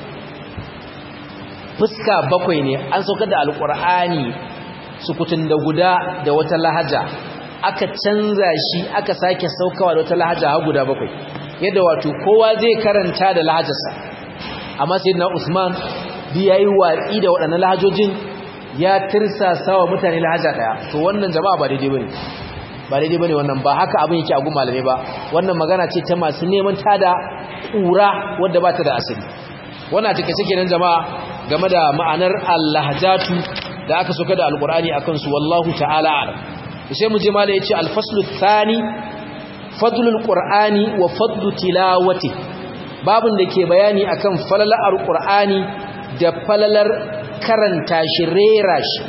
fuska bakwai ne an saukar da alƙur'ani sukutun da guda da wata lahaja aka canza shi aka sake saukawa da wata lahaja har guda bakwai yadda wato kowa zai karanta da lahajarsa amma sai na usman bi yayi watsi da waɗannan lahajojin ya tirsasa wa mutane lahaja daya to wannan jama'a ba daidai bane ba daidai bane wannan ba haka abin yake a gun malamai ba wannan magana ce ta masu neman tada kura wanda ba ta da asali wannan take take nan jama'a game da ma'anar al-lahjatu da aka soka da alqur'ani akan su wallahu ta'ala alam sai mu je malai yace al-faslu thani fadlul qur'ani wa fadlu tilawati babin da ke bayani akan falalar alqur'ani da falalar karanta shi rera shi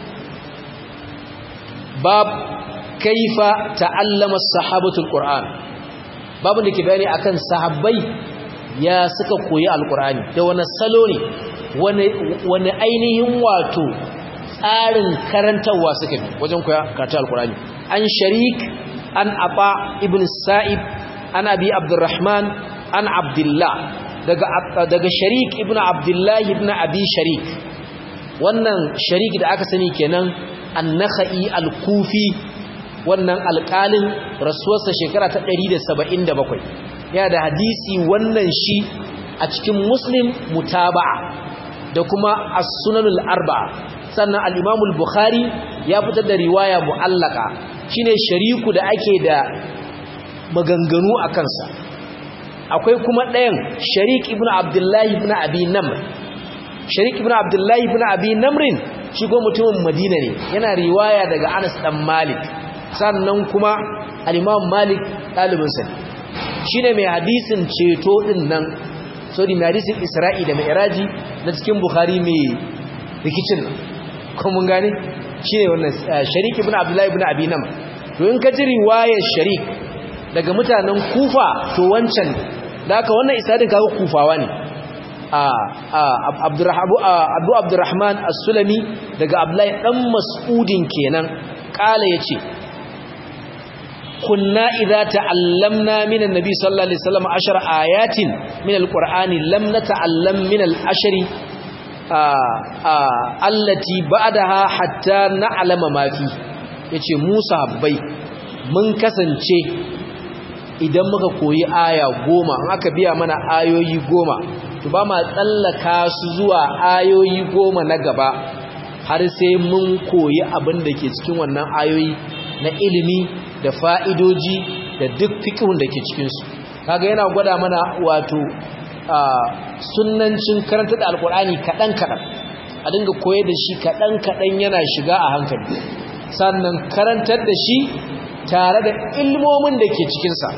bab kaifa ta'allama sahabatul qur'an babu da ke bayani akan sahabbai ya suka koyi alqur'ani da wani salo ne wani wani ainihin wato tsarin karantawa suka bi wajen koya karatu alqur'ani an sharik an aba ibn sa'ib an abi abdurrahman an abdullah daga daga sharik ibnu abdullah ibnu abi sharik wannan sharik da aka sani kenan an-nakhai al-kufi wannan alƙalin rasuwarsa shekara ta 177 ya da hadisi wannan shi a cikin muslim mutaba'a da kuma as-sunanul arba'a sannan al-imam al-bukhari ya fitar da riwaya mu'allaka shine shariku da ake da maganganu a kansa akwai kuma ɗayan sharik ibn abdullahi ibn abi namr sharik ibn abdullahi ibn abi namrin shi ko mutumin madina ne yana riwaya daga anas dan malik sannan kuma al-imam malik ɗalibinsa ne shine mai hadisin ceto din nan sorry mai hadisin isra'i da mai iraji na cikin bukhari mai rikicin nan kuma mun gane shine wannan sharik ibn abdullahi ibn abi namr to in ka ji riwayar sharik daga mutanen kufa to wancan da aka wannan isadin kaga kufawa ne abu abdurrahman as-sulami daga abdullahi dan mas'udin kenan kala yace kunna idza ta'allamna min annabi sallallahu alaihi wasallam ashar ayatin min alqur'ani lam nata'allam min al-ashri allati ba'daha hatta na'lama ma fi yace musa habbai mun kasance idan muka koyi aya goma in aka biya mana ayoyi goma to ba ma tsallaka su zuwa ayoyi goma na gaba har sai mun koyi abin da ke cikin wannan ayoyi na ilimi da fa'idoji da duk fikihun da ke cikinsu kaga yana gwada mana wato sunnancin karanta da alkur'ani kaɗan-kaɗan a dinga koyar da shi kaɗan-kaɗan yana shiga a hankali sannan karantar da shi tare da ilmomin da ke cikinsa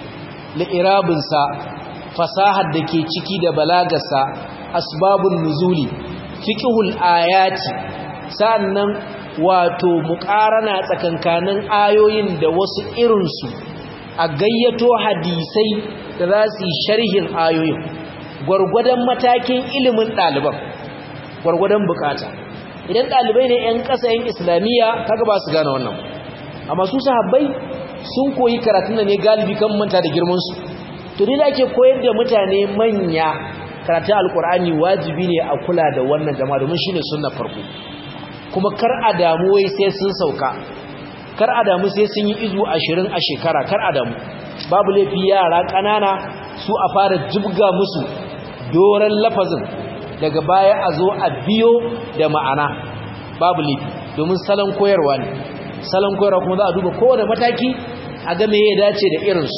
li'irabinsa fasahar da ke ciki da balagarsa asbabun nuzuli fiqhul ayati sannan wato muƙarana tsakankanin ayoyin da wasu irinsu a gayyato hadisai da za su yi sharhin ayoyin gwargwadon matakin ilimin ɗaliban gwargwadon bukata idan ɗalibai ne 'yan ƙasa 'yan islamiyya kaga ba su gane wannan amma su sahabbai sun koyi karatun da ne galibi kan manta da girmansu to ne da ake koyar da mutane manya karatun alkur'ani wajibi ne a kula da wannan jama'a domin shine sunna farko kuma kar a damu wai sai sun sauka kar a damu sai sun yi izu ashirin a shekara kar a damu babu laifi yara ƙanana su a fara jibga musu doron lafazin daga baya a zo a biyo da ma'ana babu laifi domin salon koyarwa ne salon koyarwa kuma za a duba kowane mataki a ga me ya dace da irinsu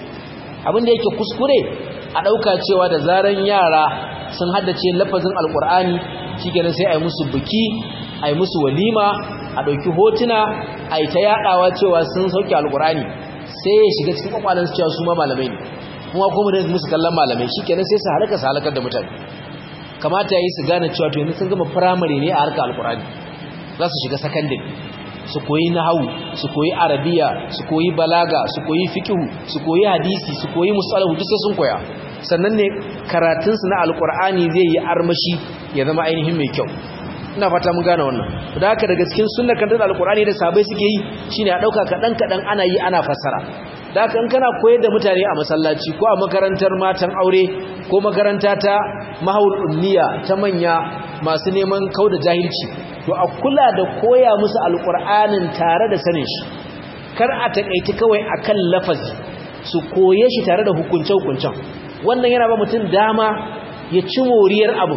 abin da yake kuskure a ɗauka cewa da zaran yara sun haddace lafazin alkur'ani shi sai a yi musu biki a yi musu walima a ɗauki hotuna a yi ta yaɗawa cewa sun sauke alkur'ani sai ya shiga cikin kwakwalansu cewa su ma malamai ne kuma kuma da musu kallon malamai shi kenan sai su halaka su halakar da mutane kamata ya yi su gane cewa to yanzu sun gama firamare ne a harkar alkur'ani za su shiga sakandare su koyi nahawu su koyi arabiya su koyi balaga su koyi fiqhu su koyi hadisi su koyi musalahu duk sai sun koya sannan ne karatun su na alqur'ani zai yi armashi ya zama ainihin mai kyau ina fata mun gane wannan da haka daga cikin sunnar kan da alqur'ani da sabai suke yi shine a dauka kadan kadan ana yi ana fassara da haka in kana koyar da mutane a masallaci ko a makarantar matan aure ko makaranta ta mahawul ummiya ta manya masu neman kauda jahilci to a kula da koya musu alƙur'anin tare da sanin shi kar a taƙaiti kawai akan lafazi su koye shi tare da hukunce-hukuncen wannan yana ba mutum dama ya ci moriyar abu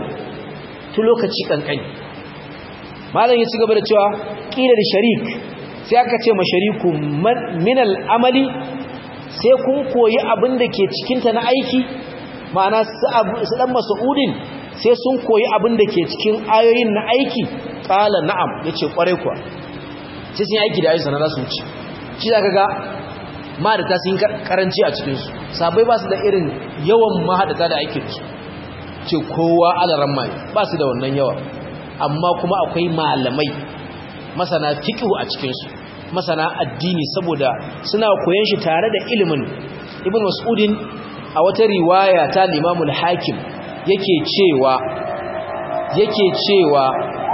tu lokaci kankani malam ya ci gaba da cewa ƙilar sharik sai aka ce ma shariku minal amali sai kun koyi abin da ke cikinta na aiki ma'ana su ɗan masa'udin sai sun koyi abin da ke cikin ayoyin na aiki ƙala na'am ya ce ƙwarai kuwa sai sun yi aiki da ayyusa na rasu wuce shi za ka ga mahadata sun karanci a cikinsu sabai ba su da irin yawan mahadata da aikinsu ce kowa alaran mai ba su da wannan yawa amma kuma akwai malamai masana fiƙihu a cikinsu masana addini saboda suna koyon shi tare da ilimin ibn mas'udin a wata riwaya ta limamul hakim yake cewa yake cewa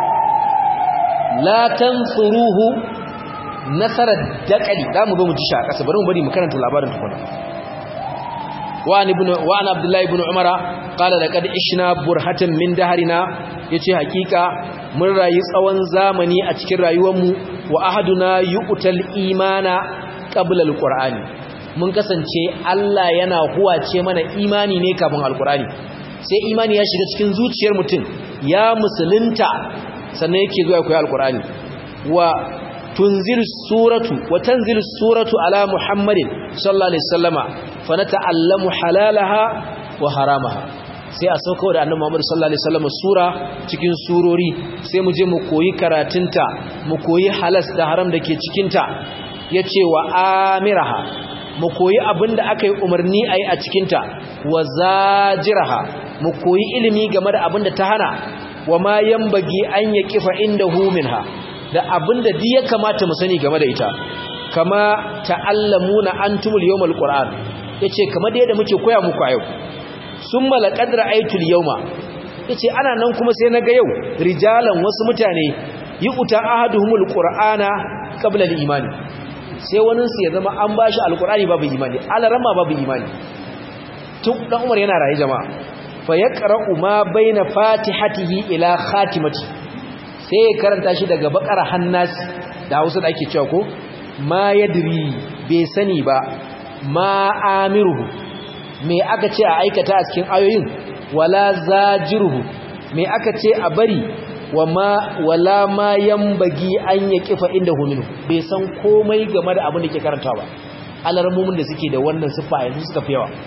la tanfuruhu nasarar daƙali za mu zo mu ji shi a ƙasa bari mu bari mu karanta labarin tukuna wa ibn wa an abdullahi ibn umara qala laqad ishna burhatan min dahrina yace hakika mun rayu tsawon zamani a cikin rayuwarmu wa ahaduna yu'tal imana qabla alqur'ani mun kasance Allah yana huwace mana imani ne kafin alqur'ani sai imani ya shiga cikin zuciyar mutum ya musulunta sannan yake zuwa koyi alqur'ani wa tunzilu suratu wa tanzilu suratu ala muhammadin sallallahu alaihi wasallama fa nata'allamu halalaha wa haramaha sai a sauko da annabi Muhammad sallallahu alaihi wasallam sura cikin surori sai mu je mu koyi karatunta mu koyi halas da haram dake cikin ta yace wa amiraha mu koyi abinda aka yi umarni ayi a cikin ta wa zajiraha mu koyi ilimi game da abinda ta hana wa ma yambagi an yaqifa indahu minha da abinda duk ya kamata mu sani game da ita kama ta'allamuna antumul yawmal qur'an yace kamar da yadda muke koya muku a yau sun malakad ra'aitul yauma yace ana nan kuma sai naga yau rijalan wasu mutane yi uta ahaduhumul qur'ana qabla al-iman sai wani su ya zama an bashi alqur'ani babu imani alarama babu imani tun dan Umar yana rayi jama'a fa yaqra'u ma baina fatihatihi ila khatimati sai ya karanta shi daga bakara hannas da Hausa da ake cewa ko ma yadri bai sani ba ma amiruhu me aka ce a aikata a cikin ayoyin wala zajiruhu me aka ce a bari wama wala ma yambagi an ya kifa inda huminu bai san komai game da abin da ke karanta ba alarmumin da suke da wannan siffa yanzu suka fi yawa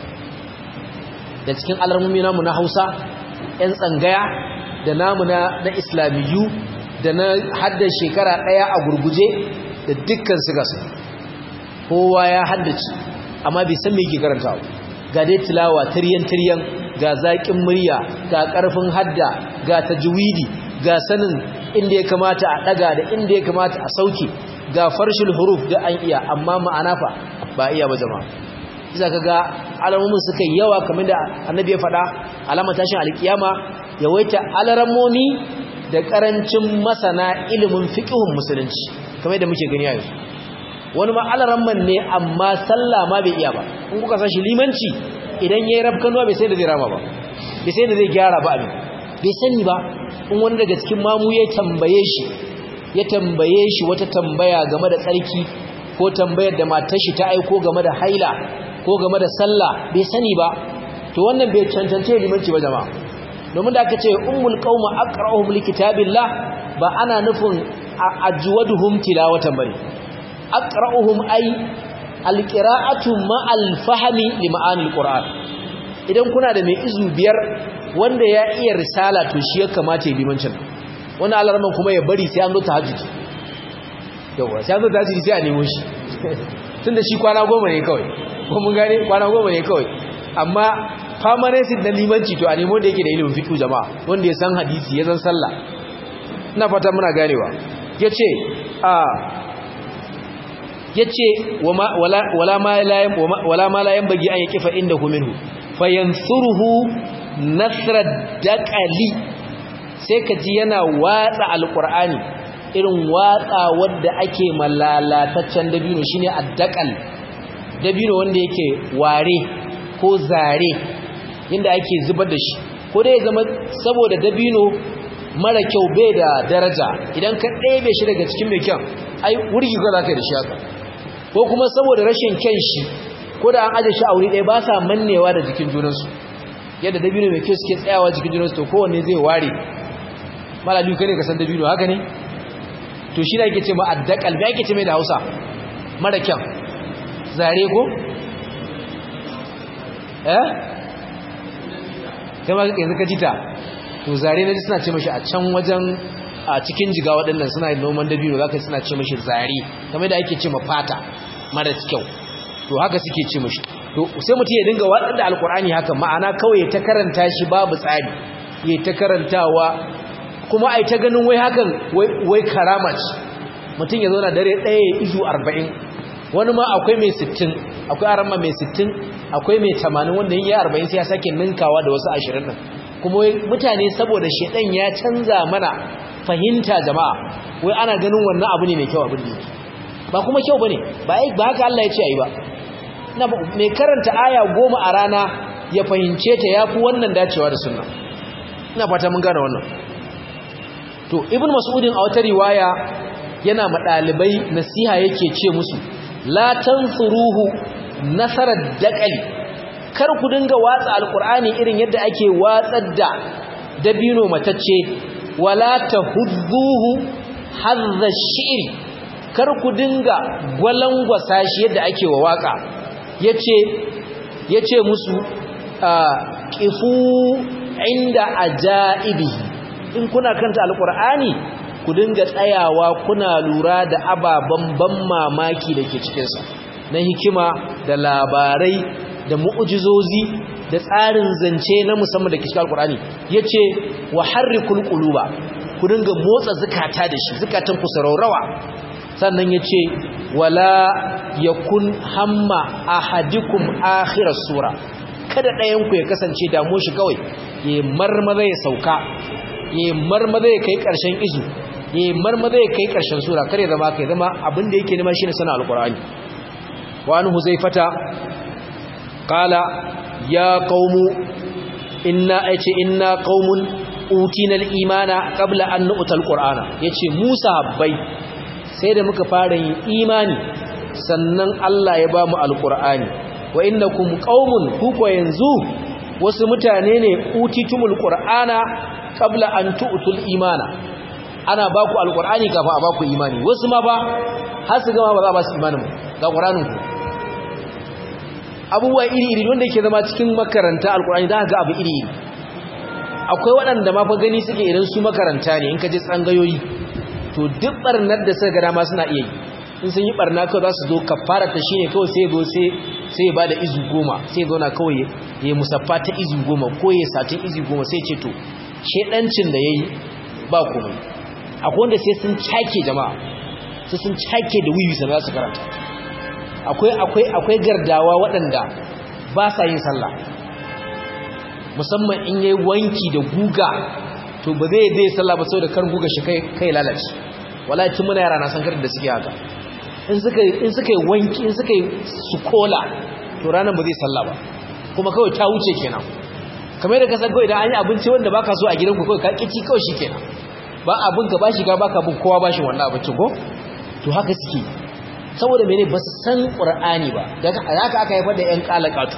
da cikin alarmumi namu na Hausa yan tsangaya da namu na na islamiyu da na hadda shekara daya a gurguje da dukkan su gasu kowa ya haddace amma bai san me yake karantawa ga dai tilawa tiryan-tiryan ga zaƙin murya ga ƙarfin hadda ga tajwidi ga sanin inda ya kamata a ɗaga da inda ya kamata a sauke ga farshil huruf da an iya amma ma'ana fa ba iya ba jama'a isa ka ga alamomin suka yawa kamar da annabi ya faɗa alamar tashin alkiyama yawaita alarammomi da ƙarancin masana ilimin fiƙihun musulunci kamar da muke gani a yanzu wani ma'alaramman ne amma sallah ma bai iya ba in kuka san shi limanci idan yayi rabkanuwa bai sai da zai rama ba bai sai da zai gyara ba abin bai sani ba in wani daga cikin mamu ya tambaye shi ya tambaye shi wata tambaya game da tsarki ko tambayar da matar shi ta aiko game da haila ko game da sallah bai sani ba to wannan bai cancance limanci ba jama'a domin da aka ce ummul qauma aqra'uhum likitabillah ba ana nufin ajwaduhum tilawatan bane aqra'uhum ay alqira'atu ma'al fahmi li ma'anil qur'an idan kuna da mai izu biyar wanda ya iya risala to shi ya kamata ya limancin wannan alarman kuma ya bari sai an zo tahajjudi yawa sai an zo tahajjudi sai a nemo shi tunda shi kwana goma ne kawai ko mun gane kwana goma ne kawai amma permanency na limanci to a nemo da yake da ilimin fiqh jama'a wanda ya san hadisi ya san sallah ina fata muna ganewa yace a yace wala ma la wala ma la yanbaghi an yakifa indahu minhu fayansuruhu nasra daqali sai kaji yana watsa alqur'ani irin watsa wanda ake malalataccen dabino shine addaqal dabino wanda yake ware ko zare inda ake zubar da shi ko dai zama saboda dabino mara kyau bai da daraja idan ka ɗebe shi daga cikin mai kyan ai wurgi ga zaka da shi haka ko kuma saboda rashin kyan shi ko da an aje shi a wuri ɗaya ba sa mannewa da jikin junansu yadda dabino mai kyau suke tsayawa jikin junansu to kowanne zai ware malalu ka ne ka san dabino haka ne to shi da ake ce ma addakal da ake ce mai da hausa mara kyan zare ko eh kai ma yanzu ka jita to zare na ji suna ce mashi a can wajen a cikin jiga waɗannan suna yin noman dabino za ka suna ce mashi zare kamar da ake ce ma fata mara kyau to haka suke ce mashi to sai mutum ya dinga waɗanda da alkur'ani haka ma'ana kawai ya ta karanta shi babu tsari ya ta karantawa kuma ai ta ganin wai hakan wai karama ce mutum ya zauna dare ɗaya ya izu arba'in wani ma akwai mai sittin akwai aramma mai sittin akwai mai tamanin wanda yin ya arba'in sai ya sake ninkawa da wasu ashirin nan kuma mutane saboda shedan ya canza mana fahimta jama'a wai ana ganin wannan abu ne mai kyau abin da ba kuma kyau bane ba ba haka Allah ya ce ayi ba mai karanta aya goma a rana ya fahimce ta yafi wannan dacewa da sunna ina fata mun gane wannan to ibn mas'udin a wata riwaya yana ma dalibai nasiha yake ce musu la tansuruhu nasarar daqali kar ku dinga watsa alqur'ani irin yadda ake watsar da dabino matacce wala tahudduhu hadha shi'ri kar ku dinga gwalangwasa shi yadda ake wa waka yace yace musu qifu inda ajaibihi in kuna kanta alqur'ani ku dinga tsayawa kuna lura da ababan ban mamaki dake cikin sa na hikima da labarai da mu'jizozi da tsarin zance na musamman da ke cikin alqur'ani yace wa harrikul quluba ku dinga motsa zakata da shi zakatan ku saraurawa sannan yace wala yakun hamma ahadikum akhiras sura kada ɗayan ku ya kasance damu shi kawai ya marmaza ya sauka ya marmaza ya kai ƙarshen izu ya marmaza ya kai ƙarshen sura kare zama kai zama abin da yake nema shine sana alqur'ani wa an huzaifata qala ya qaumu inna aice inna qaumun utina al-imana qabla an nu'ta al-qur'ana yace Musa bai sai da muka fara yin imani sannan Allah ya ba mu al-qur'ani wa innakum qaumun kuko yanzu wasu mutane ne utitumul qur'ana qabla an tu'tul imana ana ba ku alqur'ani kafa a ba ku imani wasu ma ba har su gama ba za ba su imanin ga qur'anin ku abubuwa iri iri wanda yake zama cikin makaranta alqur'ani da ga abu iri iri akwai waɗanda ma fa gani suke idan su makaranta ne in ka je tsangayoyi to duk barnar da suka ga dama suna iya yi in sun yi barna kawai za su zo kafara ta shine kawai sai zo sai ya bada izu goma sai zauna kawai ya yi musaffa ta izu goma ko ya satin izu goma sai ce to shedancin da yayi ba komai akwai wanda sai sun cake jama'a sai sun cake da wiwi sai za su karanta akwai akwai akwai gardawa waɗanda ba sa yin sallah musamman in yayi wanki da guga to ba zai zai sallah ba saboda kar guga shi kai kai lalace wallahi tun muna yara na san karin da suke haka in suka in suka yi wanki in suka yi sukola to ranar ba zai sallah ba kuma kawai ta wuce kenan kamar da ka san kawai idan an yi abinci wanda baka so a gidanku kawai ka kici kawai shi kenan ba abin ka bashi ka baka bin kowa bashi wannan abincin ko to haka suke saboda mene ba su san qur'ani ba daga haka aka haifar da yan kalakatu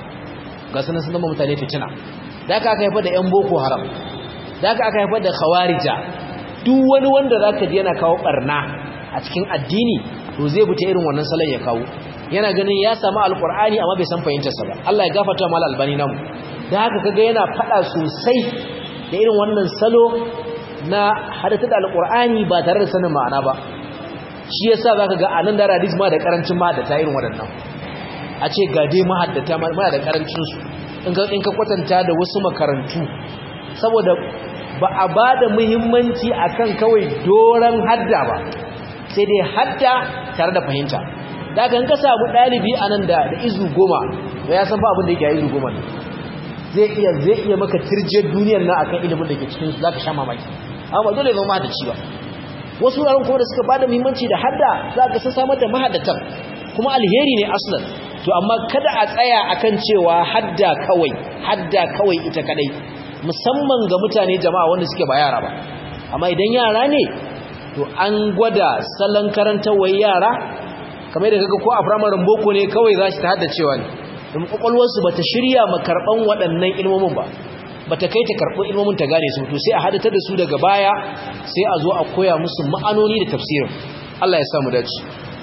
ga sunan sun zama mutane fitina da haka aka haifar da yan boko haram da haka aka haifar da khawarija duk wani wanda zaka ji yana kawo barna a cikin addini to zai buta irin wannan salon ya kawo yana ganin ya samu alkur'ani amma bai san fahimtarsa ba Allah ya gafarta mal albani namu da haka kaga yana fada sosai da irin wannan salo na hadata da alkur'ani ba tare da sanin ma'ana ba shi yasa zaka ga anan da hadis ma da karancin mahaddata irin waɗannan a ce ga dai mahaddata ma da karancin su in ka in ka kwatanta da wasu makarantu saboda ba a bada muhimmanci akan kawai doran hadda ba sai dai hadda tare da fahimta da kan ka samu dalibi anan da da izu goma to ya san fa abin da yake izu goma ne zai iya zai iya maka tirjiyar duniyar nan akan ilimin da ke cikin su zaka sha mamaki amma dole zama mahaddaci ba wasu wuraren kuma da suka bada muhimmanci da hadda za ka san samar da mahaddatan kuma alheri ne aslan to amma kada a tsaya akan cewa hadda kawai hadda kawai ita kadai musamman ga mutane jama'a wanda suke ba yara ba amma idan yara ne to an gwada salon karantarwar yara kamar da kaga ko a firamarin boko ne kawai za shi ta haddacewa ne domin kwakwalwarsu ba ta shirya makarɓan waɗannan ilmomin ba ba ta kai ta karɓi ilmomin ta gane su to sai a hadata da su daga baya sai a zo a koya musu ma'anoni da tafsirin Allah ya samu dace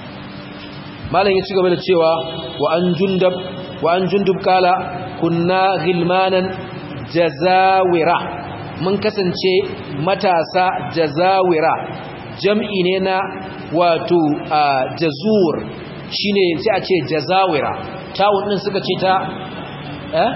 malam ya ci gaba da cewa wa an jundab wa an jundub kala kunna ghilmanan jazawira mun kasance matasa jazawira jam'i ne na wato jazur shine sai a ce jazawira tawun din suka ce ta eh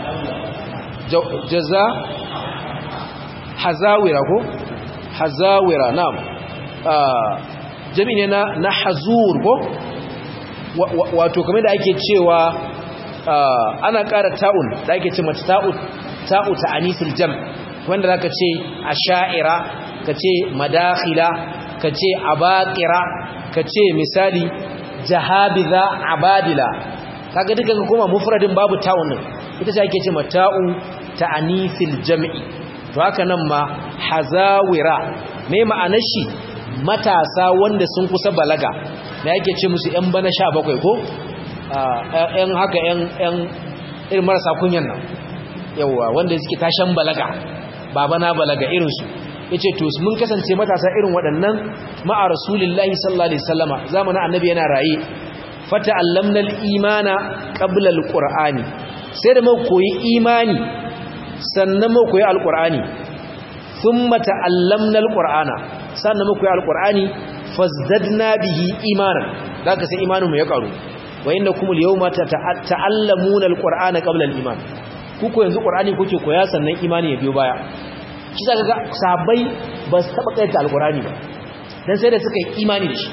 jaza hazawira ko hazawira na'am jam'i ne na na hazur ko wato kamar da ake cewa ana ƙara ta'un da ake ce mata ta'u ta'u ta anisul jam wanda zaka ce asha'ira kace madakhila kace abaqira kace misali jahabiza abadila kaga duka ka koma mufradin babu ta'un nan ita ce ake ce mata'u ta'anifil jam'i to haka nan ma hazawira me ma'anar shi matasa wanda sun kusa balaga da yake ce musu yan bana 17 ko yan haka yan yan irin marasa kunyan nan yawa wanda suke tashan balaga baba na balaga irin su yace to mun kasance matasa irin waɗannan ma'a rasulillahi sallallahu alaihi wasallama zamanin annabi yana raye fata'allamna al-imana qabla al-qur'ani sai da mu koyi imani sannan mu koyi al-qur'ani thumma ta'allamna al-qur'ana sannan mu koyi al-qur'ani fazdadna bihi imanan zaka sai imanin mu ya karu wa innakum al-yawma ta'allamuna al-qur'ana qabla al-iman kuko yanzu qur'ani kuke koya sannan imani ya biyo baya shi zaka ga sahabbai ba su taba kaita al-qur'ani ba dan sai da suka yi imani da shi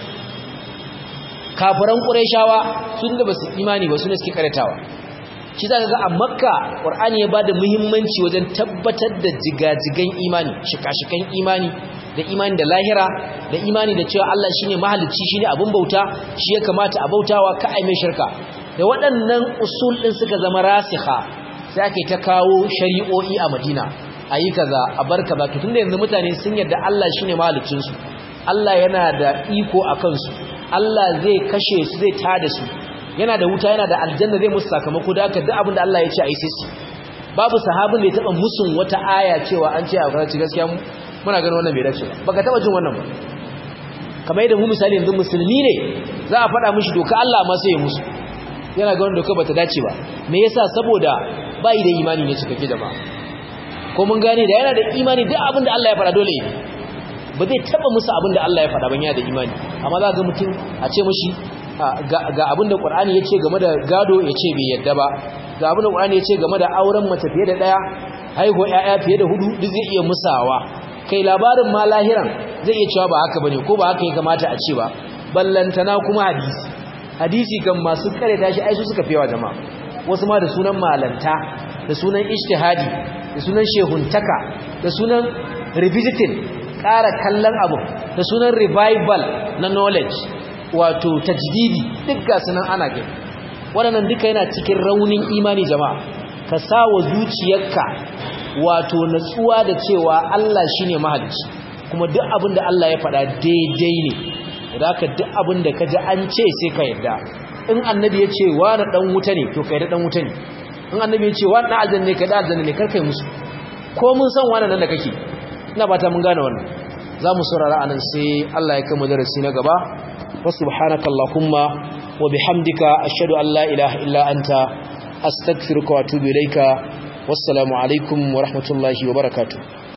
kafiran qurayshawa sun da basu imani ba sune suke karatawa shi zaka ga a makka qur'ani ya bada muhimmanci wajen tabbatar da jigajigan imani shika-shikan imani da imani da lahira da imani da cewa Allah shine mahalicci shine abun bauta shi ya kamata a bautawa ka ai mai shirka da waɗannan usul din suka zama rasikha sai ake ta kawo shari'o'i a Madina ayi kaza a bar kaza to tunda yanzu mutane sun yarda Allah shine mahaliccin su Allah yana da iko akan su Allah zai kashe su zai tada su yana da wuta yana da aljanna zai musu sakamako da haka duk abin da Allah ya ce ai sai su babu sahabin da ya taba musun wata aya cewa an ce a kaza gaskiya muna ganin wannan bai dace ba baka taba jin wannan ba kamar yadda mu misali yanzu musulmi ne za a faɗa mishi doka Allah ma sai ya musu yana ga wannan doka bata dace ba me yasa saboda bai da imani ne cikakke jama'a ko mun gane da yana da imani duk abin da Allah ya faɗa dole ne ba zai taba musu abin da Allah ya faɗa ban yana da imani amma za ga mutum a ce mishi ga abin da Qur'ani ya ce game da gado ya ce bai yadda ba ga abin da Qur'ani ya ce game da auren mace fiye da daya haihuwa ƴaƴa fiye da hudu duk zai iya musawa kai labarin ma lahiran zai iya cewa ba haka bane ko ba haka ya kamata a ce ba ballantana kuma hadisi hadisi kan masu kare tashi ai su suka fiyawa jama'a wasu ma da sunan malanta da sunan ijtihadi da sunan shehuntaka da sunan revisiting ƙara kallon abu da sunan revival na knowledge wato tajdidi duk ga sunan ana gani waɗannan duka yana cikin raunin imani jama'a ka sa wa zuciyarka wato natsuwa da cewa Allah shine mahalicci kuma duk abin da Allah ya faɗa daidai ne da haka duk abin da ka ji an ce sai ka yarda in annabi ya ce wani ɗan wuta ne to ka yarda ɗan wuta ne in annabi ya ce wani ɗan aljanna ne ka da aljanna ne karkai musu ko mun san wani nan da kake ina ba ta mun gane wannan za mu saurara anan sai Allah ya kama darasi na gaba wa subhanaka allahumma wa bihamdika ashhadu an la ilaha illa anta astaghfiruka wa atubu ilaika wassalamu alaikum wa rahmatullahi wa barakatuh